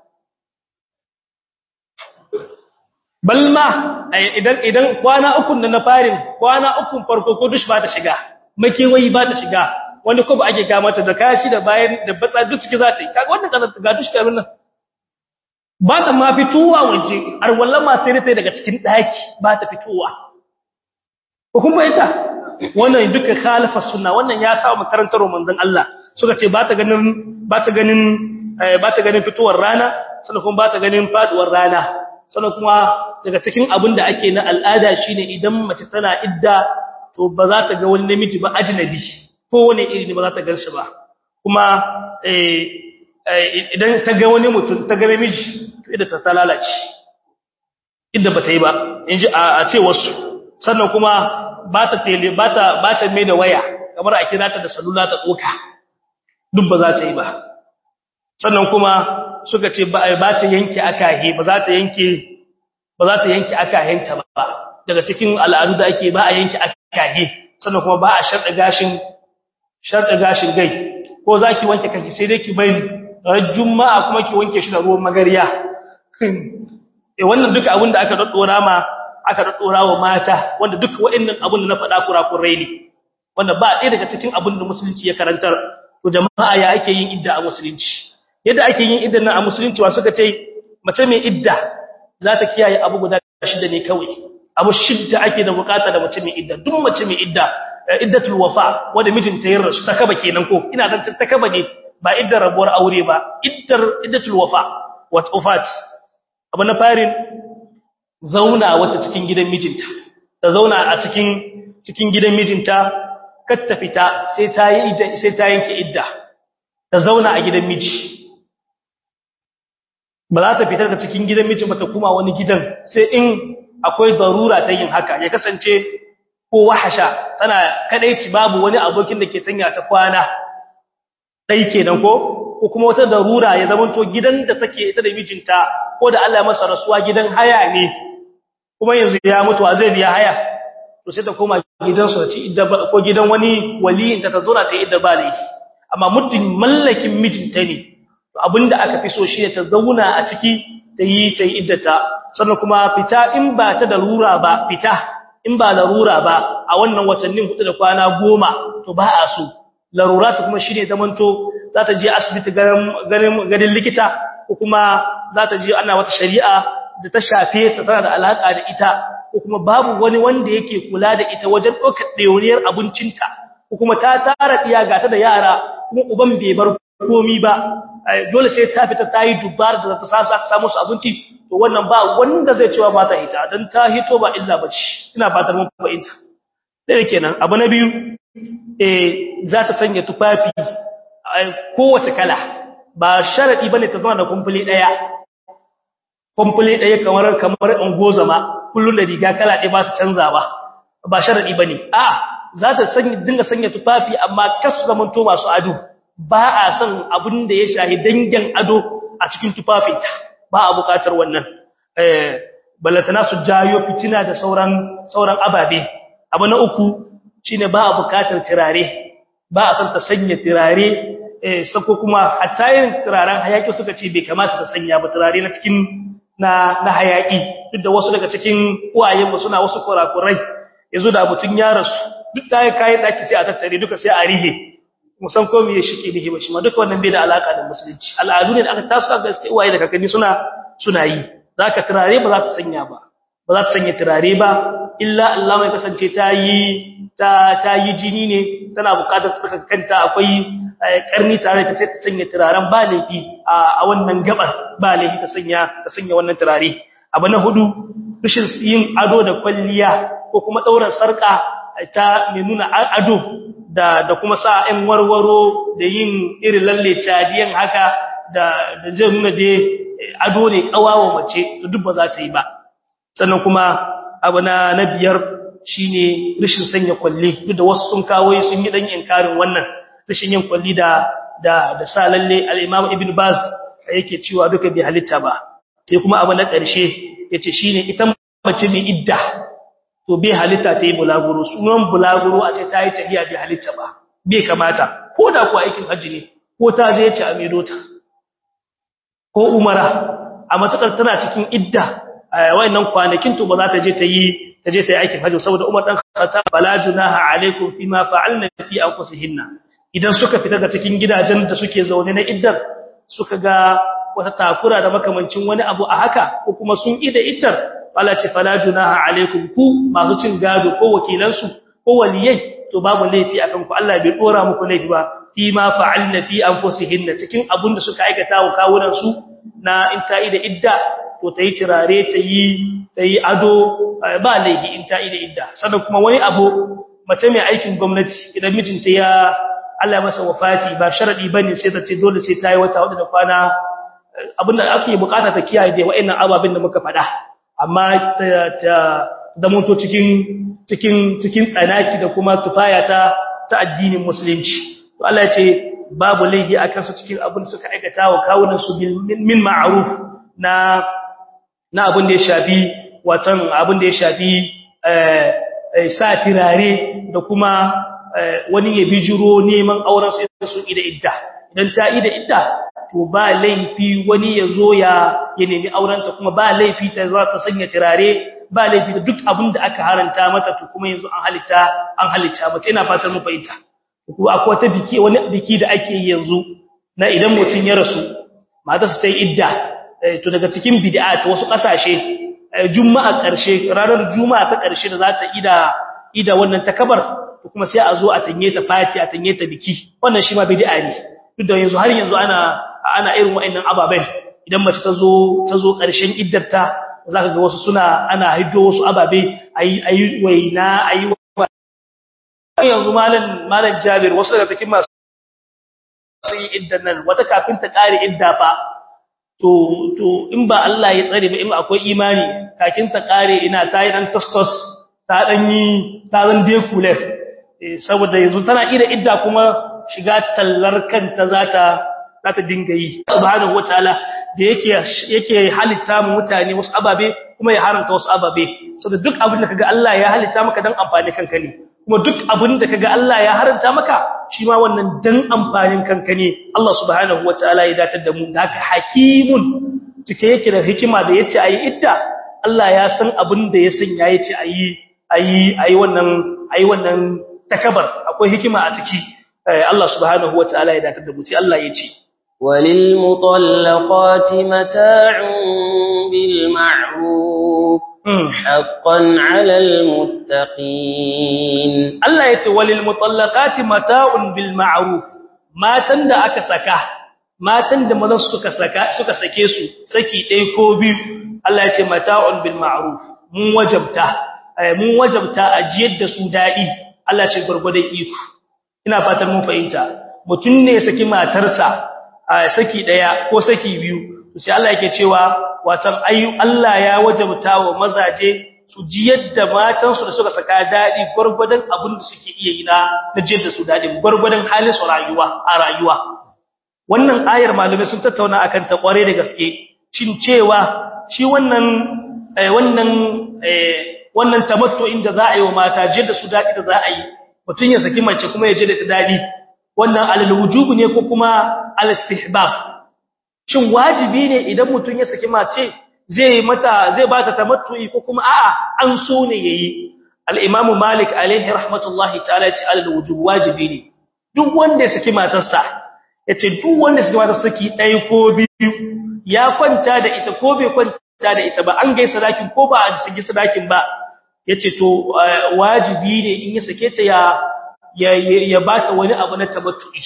balma idan idan kwana uku na farin kwana uku farko ko dush ba ta shiga makewayi ba ta shiga wanda ko ba ake ga mata da kashi da bayan da batsa duk ciki za ta yi kaga wannan kaza ga dush kamin nan ba ta ma fitowa waje ar wallan ma sai ta daga cikin daki ba ta fitowa ko kuma ita wannan duka khalafa sunna wannan ya sa makarantar manzon Allah suka ce ba ta ganin ba ta ganin ba ta ganin fitowar rana sannan kuma ba ta ganin faduwar rana sannan kuma daga cikin abin da ake na al'ada shine idan mace tana idda to ba za ta ga wani namiji ba ajnabi ko wani iri ne ba za ta ganshi ba kuma idan ta ga wani mutum ta ga namiji to idda ta lalace idda ba ta yi ba inji a ce wasu sannan kuma ba ta tele ba ta ba ta mai da waya kamar a kira ta da salula ta tsoka duk ba za ta yi ba sannan kuma suka ce ba ta yanke akahe ba za ta yanke ba za ta yanke akahenta ba daga cikin al'adu da ake ba a yanke akahe sannan kuma ba a sharɗa gashin sharɗa gashin gai ko za ki wanke kanki sai dai ki bai ran juma'a kuma ki wanke shi da ruwan magariya eh wannan duka abin da aka daddora ma aka daddora wa mata wanda duka waɗannan abin da na faɗa kurakurai ne wanda ba ɗaya daga cikin abin da musulunci ya karantar to jama'a ya ake yin idda a musulunci yadda ake yin idda nan a musulunci wa suka ce mace mai idda za ta kiyaye abu guda shida ne kawai abu shidda ake da bukata da mace mai idda duk mace mai idda iddatul wafa wanda mijinta ya rasu ta kaba kenan ko ina dan ta kaba ne ba iddar rabuwar aure ba iddar iddatul wafa wat ufat abu na farin zauna wata cikin gidan mijinta ta zauna a cikin cikin gidan mijinta kar ta fita sai ta yi idda sai ta yanke idda ta zauna a gidan miji ba za ta fitar da cikin gidan miji ba ta kuma wani gidan sai in akwai darura ta yin haka ya kasance ko wahasha tana kadaici babu wani abokin da ke tanya ta kwana dai kenan ko ko kuma wata darura ya zamanto gidan da take ita da mijinta ko da Allah ya masa rasuwa gidan haya ne kuma yanzu ya mutu a zai biya haya to sai ta koma gidansu ta ci idda ko gidan wani waliyin ta zauna ta idda ba laifi amma muddin mallakin mijinta ne to abinda aka fi so shi ta zauna a ciki ta yi ta yi iddata sannan kuma fita in ba ta da rura ba fita in ba larura ba a wannan watannin hudu da kwana goma to ba a so laruratu kuma shine zamanto za ta je asibiti ganin ganin likita ko kuma za ta je ana wata shari'a da ta shafe ta tana da alaka da ita ko kuma babu wani wanda yake kula da ita wajen ɗaukar ɗauriyar abincinta ko kuma ta tara iya gata da yara kuma uban bai bar komi ba dole sai ta fita ta yi dubbar da ta sasa samu su abinci to wannan ba wanda zai cewa mata ita dan ta hito ba illa bace ina fatar mun fahimta dai kenan abu na biyu eh za ta sanya tufafi kowace kala ba sharadi bane ta zama da kumfuli daya kumfuli daya kamar kamar ungozama kullun da riga kala ɗaya ba ta canza ba ba sharadi bane a za ta sanya dinga sanya tufafi amma kasu zamanto masu ado ba a son abin da ya shahi dangin ado a cikin tufafinta ba a bukatar wannan eh ballatana su jayo fitina da sauran sauran ababe abu na uku shine ba a bukatar tirare ba a san ta sanya tirare eh sako kuma hatta yin tiraren hayaki suka ce bai kamata ta sanya ba tirare na cikin na na hayaki duk da wasu daga cikin uwayen mu suna wasu kurakurai yanzu da mutun ya rasu duk da kayan daki sai a tattare duka sai a rihe musan ko me shike nihi ba shi ma duka wannan bai da alaka da musulunci al'adu ne da aka taso aka gaske uwaye da kakanni suna suna yi zaka turare ba za ta sanya ba ba za ta sanya turare ba illa Allah mai kasance ta yi ta ta yi jini ne tana buƙatar tsaka kanta akwai karni tare ta sai ta sanya turaren ba laifi a wannan gabar ba laifi ta sanya ta sanya wannan turare abu na hudu rashin yin ado da kwalliya ko kuma daura sarka ta mai nuna ado da da kuma sa ɗan warwaro da yin irin lalle cadiyan haka da da zai nuna da ado ne kawawa mace to duk ba za ta yi ba sannan kuma abu na na biyar shine rishin sanya kwalli duk da wasu sun kawo sun yi dan inkarin wannan rishin yin kwalli da da da sa lalle al-Imam Ibn Baz yake cewa duka bai halitta ba sai kuma abu na ƙarshe yace shine ita mace mai idda to bai halitta ta yi bulaguro sunan bulaguro a ce ta yi tafiya bai halitta ba bai kamata ko da kuwa aikin hajji ne ko ta zai ci a medota ko umara a matakar tana cikin idda wayannan kwanakin to ba za ta je ta yi ta je sai aikin hajji saboda Umar dan Khattab bala junaha alaikum fima fa'alna fi anfusihinna idan suka fita daga cikin gidajen da suke zaune na iddar suka ga wata takura da makamancin wani abu a haka ko kuma sun ida iddar Allah ce fala junaha alaikum ku masu cin gado ko wakilansu ko waliyai to babu laifi akan ku Allah bai dora muku laifi ba fi ma fa'alna fi anfusihinna cikin abun da suka aikata wa kawunan su na in ta ida idda to tayi tirare tayi tayi ado ba laifi in ta ida idda sannan kuma wani abu mace mai aikin gwamnati idan mijinta ya Allah masa wafati ba sharadi bane sai ta ce dole sai ta yi wata hudu da kwana abinda ake bukata ta kiyaye da wa'annan ababin da muka faɗa amma ta zamanto cikin cikin cikin tsanaki da kuma tufaya ta ta addinin musulunci to Allah ya ce babu laifi akan su cikin abin da suka aikata wa kawunan su min ma'ruf na na abin da ya shafi watan abin da ya shafi eh sa tirare da kuma wani ya bijiro neman auren su su ida idda idan ta ida idda to ba laifi wani ya zo ya ya nemi aurenta kuma ba laifi ta za ta sanya tirare ba laifi da duk abin da aka haranta mata to kuma yanzu an halitta an halitta mata ina fatan mu fahimta ko akwai wata biki wani biki da ake yi yanzu na idan mutun ya rasu mata su sai idda to daga cikin bid'a ta wasu kasashe juma'a karshe ranar juma'a ta karshe da za ta ida ida wannan takabar to kuma sai a zo a tanye ta fati a tanye ta biki wannan shi ma bid'a ne duk da yanzu har yanzu ana ana irin wa'annan ababen idan mace ta zo ta zo ƙarshen iddarta zaka ga wasu suna ana hiddo wasu ababe ayi ayi waina ayi yanzu malam malam Jabir wasu daga cikin masu su yi iddan nan wata kafin ta kare idda fa to to in ba Allah ya tsare ba in akwai imani kakin ta kare ina ta yi dan tostos ta dan yi ta zan dekule saboda yanzu tana ida idda kuma shiga tallar kanta zata zata dinga yi subhanahu wataala da yake yake halitta mu mutane wasu ababe kuma ya haranta wasu ababe saboda duk abin da kaga Allah ya halitta maka dan amfani kanka ne kuma duk abin da kaga Allah ya haranta maka shi ma wannan dan amfanin kanka ne Allah subhanahu wataala ya datar da mu da haka hakimun cike yake da hikima da yace ayi idda Allah ya san abin da ya sanya yace ayi ayi ayi wannan ayi wannan takabar akwai hikima a ciki Allah subhanahu wataala ya datar da mu sai Allah ya ce وللمطلقات متاع بالمعروف حقا على المتقين Allah ya ce walil mutallaqati mata'un bil ma'ruf matan da aka saka matan da mazan suka saka suka sake su saki ɗaya ko biyu Allah ya ce mata'un bil ma'ruf mun wajabta mun wajabta ajiyar da su daɗi Allah ce gurgurdan iko ina fatan mun fahimta mutun ne saki matarsa saki daya ko saki biyu sai Allah yake cewa watan ayu Allah ya wajabta wa mazaje su ji yadda matansu da suka saka dadi gurgurdan abin da suke iya yi na jin da su dadi gurgurdan halin su rayuwa a rayuwa wannan ayar malume sun tattauna akan ta kware da gaske shin cewa shi wannan wannan wannan tamattu inda za a yi wa mata je da su dadi da za a yi mutun ya saki mace kuma ya je da ta dadi wannan alal wujubu ne ko kuma al istihbab shin wajibi ne idan mutun ya saki mace zai mata zai bata tamattu'i ko kuma a'a an so ne yayi al imamu malik alaihi rahmatullahi ta'ala ce alal wujub wajibi ne duk wanda ya saki matarsa yace duk wanda ya saki matarsa saki ɗaya ko biyu ya kwanta da ita ko bai kwanta da ita ba an gaisa sadakin ko ba a saki sadakin ba yace to wajibi ne in ya sake ta ya ya bata wani abu na tabattu'i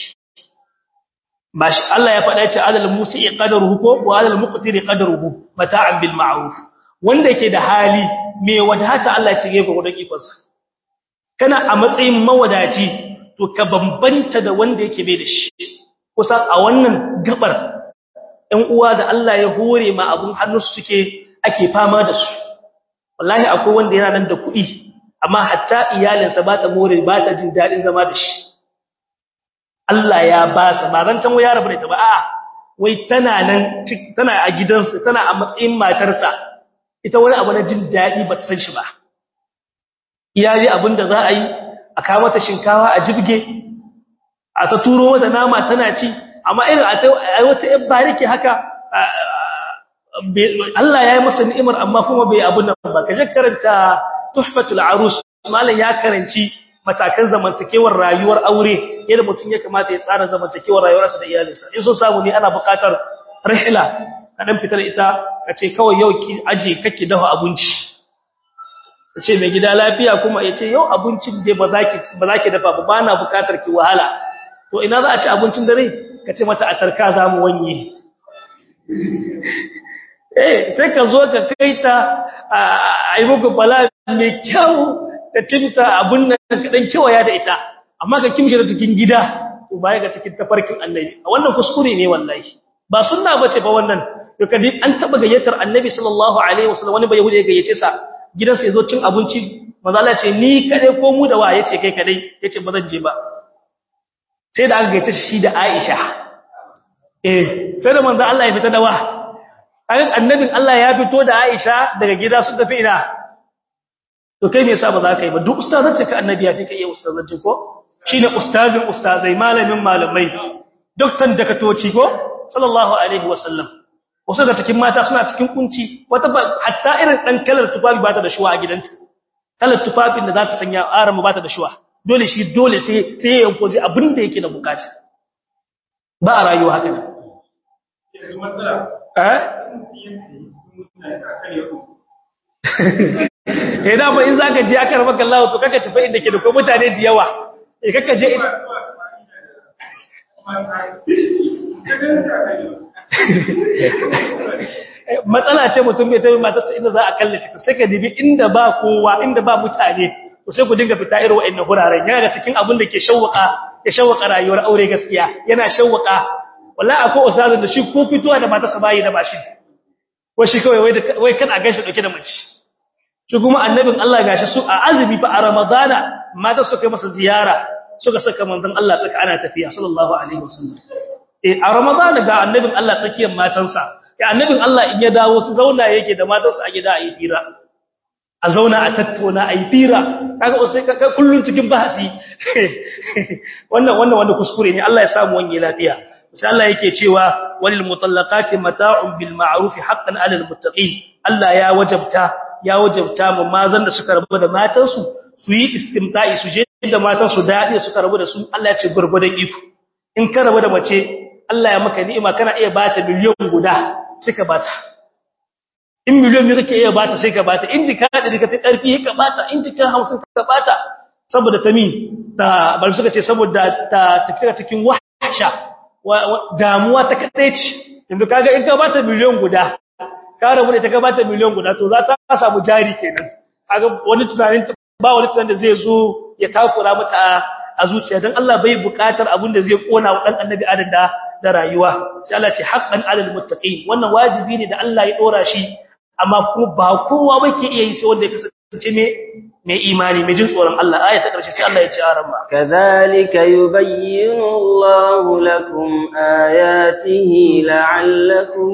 bashi Allah ya faɗa ce adal musi'i qadaruhu ko wa adal muqtiri qadaruhu mata'an bil ma'ruf wanda yake da hali me wadata Allah ya cige gurgurdan ikonsa kana a matsayin mawadaci to ka bambanta da wanda yake bai da shi kusa a wannan gabar ɗan uwa da Allah ya hore ma abun hannu suke ake fama da su wallahi akwai wanda yana nan da kuɗi amma hatta iyalinsa ba ta more ba ta jin daɗin zama da shi Allah ya ba sa ba ran tan ya rabu da ita ba a'a wai tana nan tana a gidansa tana a matsayin matarsa ita wani abu na jin daɗi ba ta san shi ba iyali abinda za a yi a kawo mata shinkawa a jibge a ta turo mata nama tana ci amma irin a wata yan bariki haka Allah ya yi masa ni'imar amma kuma bai abun nan ba kaje karanta tuhfatul arus malam ya karanci matakan zamantakewar rayuwar aure yadda mutum ya kamata ya tsara zamantakewar rayuwarsa da iyalinsa in so samu ne ana buƙatar rihla ka dan fitar ita ka ce kawai yau ki aje kake dafa abinci ka ce mai gida lafiya kuma ya ce yau abincin dai ba za ki ba za ki dafa ba ba na buƙatar ki wahala to ina za a ci abincin dare ka ce mata a tarka za mu wanye eh sai ka zo ka kaita a yi muku bala mai kyau ka cinta abun nan ka dan kewaya da ita amma ka kimshi da cikin gida to baya ga cikin tafarkin annabi wannan kuskure ne wallahi ba sunna bace ba wannan to kadi an taba gayyatar annabi sallallahu alaihi wasallam wani bai ya gayyace sa gidansa yazo cin abinci manzo Allah ce ni kade ko mu da wa yace kai kadai yace ba zan je ba sai da aka gayyace shi da Aisha eh sai da manzo Allah ya fita da wa annabin Allah ya fito da Aisha daga gida su tafi ina to kai me yasa ba za ka yi ba duk ustazance ka annabi ya fi kai ustazance ko shine ustazin ustazai malamin malamai doktan dakatoci ko sallallahu alaihi wasallam wasu da cikin mata suna cikin kunci wata hatta irin dan kalar tufafi ba ta da shuwa a gidanta kalar tufafin da za ta sanya aran ba ta da shuwa dole shi dole sai sai ya yanko zai abin da yake da bukata ba a rayuwa haka ne eh eh da ba in zaka je aka rabaka Allah to kaka tafi inda ke da ko mutane da yawa eh kaka je matsala ce mutum bai tafi matarsa inda za a kallace ta sai ka dibi inda ba kowa inda ba mutane to sai ku dinga fita irin wa'annan huraren yana da cikin abin da ke shawwaka ya shawaka rayuwar aure gaskiya yana shawaka wallahi akwai ustazin da shi ko fitowa da matarsa bayi da bashi ko shi kawai wai wai kana gashi dauke da mace shi kuma annabin Allah gashi su a azumi fa a ramadana mata suka kai masa ziyara suka saka manzon Allah tsaka ana tafiya sallallahu alaihi wasallam eh a ramadana ga annabin Allah tsakiyar matansa ya annabin Allah in ya dawo su zauna yake da matansa a gida a yi fira a zauna a tattauna a yi fira kaga sai ka kullun cikin bahasi wannan wannan wanda kuskure ne Allah ya samu wani lafiya sai Allah yake cewa walil mutallaqati mata'un bil ma'ruf haqqan 'alal muttaqin Allah ya wajabta ya wajabta mu mazan da suka rabu da matansu su yi istimta'i su je da matansu dadi suka rabu da su Allah ya ce gurgudan iko in ka rabu da mace Allah ya maka ni'ima kana iya bata miliyon guda suka bata in miliyon ne kake iya bata sai ka bata in jika da daga karfi ka bata in jika 50 ka bata saboda tami ta bar suka ce saboda ta tafiya cikin wahsha damuwa ta kadai ce inda kaga in ka bata miliyon guda ka rabu da ta ka bata miliyon guda to za ta samu jari kenan kaga wani tunanin ba wani tunanin da zai zo ya takura mata a zuciya dan Allah bai bukatar abin da zai kona wa dan annabi adam da da rayuwa sai Allah ce haqqan alal muttaqin wannan wajibi ne da Allah ya dora shi amma kuma ba kowa bake iya yi sai wanda ya kasance ne mai imani mai jin tsoron Allah aya ta karshe sai Allah ya ce a ramma kadhalika yubayyinu Allahu lakum ayatihi la'allakum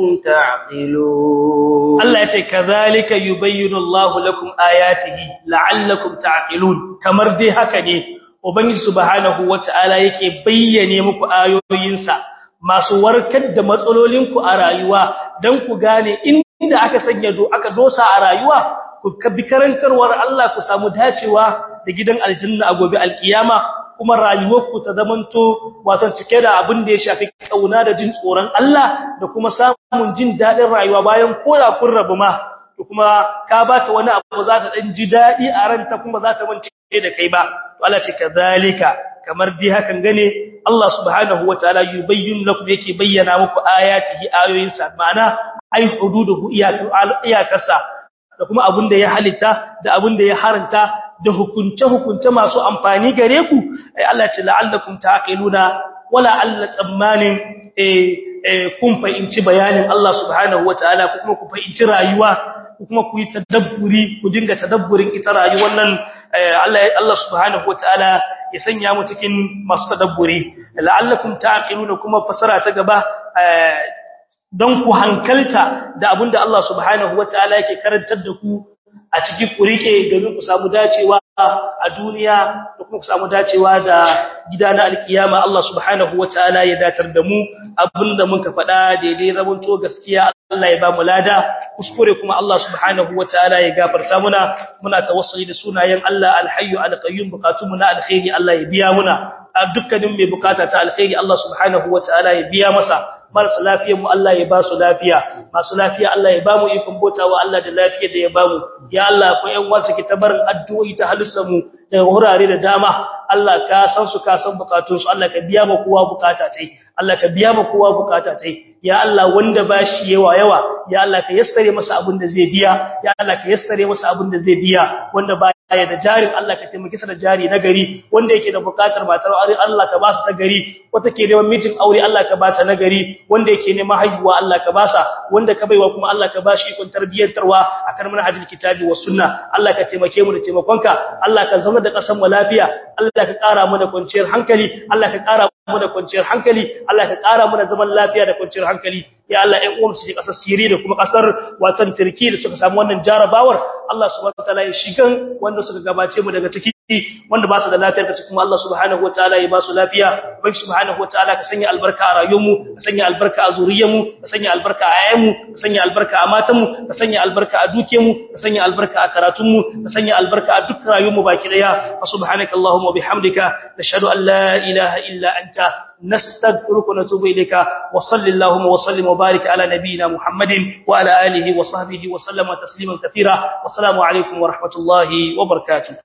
ta'qilun Allah ya ce kadhalika yubayyinu Allahu lakum ayatihi la'allakum ta'qilun kamar dai haka ne ubangiji subhanahu wata'ala yake bayyane muku ayoyinsa masu warkar da matsalolinku a rayuwa dan ku gane inda aka sanya do aka dosa a rayuwa ku bi karantarwar Allah ku samu dacewa da gidan aljanna a gobe alkiyama kuma rayuwarku ta zamanto wato cike da abin da ya shafi kauna da jin tsoron Allah da kuma samun jin dadin rayuwa bayan koda kun rabu ma to kuma ka bata wani abu za ta dan ji dadi a ranta kuma za ta mance da kai ba to Allah ce kazalika kamar dai hakan gane Allah subhanahu wataala yubayyin lakum yake bayyana muku ayatihi ayoyinsa ma'ana ay hududuhu iyakarsa da kuma abin da ya halitta da abin da ya haranta da hukunce-hukunce masu amfani gare ku ai Allah ce la'allakum taqiluna wala alla tsammanin eh kun fahimci bayanin Allah subhanahu wataala ko kuma ku fahimci rayuwa ko kuma ku yi tadabburi ku dinga tadabburin ita rayuwar nan Allah Allah subhanahu wataala ya sanya mu cikin masu tadabburi la'allakum taqiluna kuma fasara ta gaba don ku hankalta da abinda Allah subhanahu wataala yake karantar da ku a cikin ku rike domin ku samu dacewa a duniya da kuma ku samu dacewa da gida na alkiyama Allah subhanahu wataala ya datar da mu abinda muka faɗa daidai zamanto gaskiya Allah ya ba mu lada kuskure kuma Allah subhanahu wataala ya gafarta muna muna tawassuli da sunayen Allah alhayyu alqayyum bukatun mu na alkhairi Allah ya biya muna dukkanin mai bukata ta alkhairi Allah subhanahu wataala ya biya masa marasa lafiyar mu Allah ya ba su lafiya masu lafiya Allah ya ba mu ikon botawa Allah da lafiyar da ya ba mu ya Allah ko ƴan wasu ki tabarin addu'o'i ta halitta mu daga wurare da dama Allah ka san su ka san bukatun su Allah ka biya ma kowa bukata tai Allah ka biya ma kowa bukata tai ya Allah wanda bashi yawa yawa ya Allah ka yassare masa abin da zai biya ya Allah ka yassare masa abin da zai biya wanda ba ya da jarin Allah ka taimake sa da jari na gari wanda yake da bukatar matar aure Allah ka ba su ta gari wata ke neman mijin aure Allah ka ba ta na gari wanda yake neman haihuwa Allah ka ba sa wanda ka baiwa kuma Allah ka ba shi ikon tarbiyyantarwa akan manhajul kitabi was sunna Allah ka taimake mu da taimakonka Allah ka zama da kasan mu lafiya Allah ka kara mu da kwanciyar hankali Allah ka kara mu da kwanciyar hankali Allah ka kara mu da zaman lafiya da kwanciyar hankali ya Allah ɗan uwan su je ƙasar Syria da kuma ƙasar watan Turki da suka samu wannan jarabawar Allah subhanahu wataala ya shigan wanda suka gabace mu daga ciki wanda ba su da lafiyar kace kuma Allah subhanahu wataala ya ba su lafiya ubangi subhanahu wataala ka sanya albarka a rayuwarmu ka sanya albarka a zuriyarmu ka sanya albarka a ayyanmu ka sanya albarka a matanmu ka sanya albarka a dukiyarmu ka sanya albarka a karatunmu ka sanya albarka a duk rayuwarmu baki daya subhanakallahumma bihamdika nashhadu an la ilaha illa anta نستغفرك ونتوب إليك وصل اللهم وسلم وبارك على نبينا محمد وعلى آله وصحبه وسلم تسليما كثيرا والسلام عليكم ورحمة الله وبركاته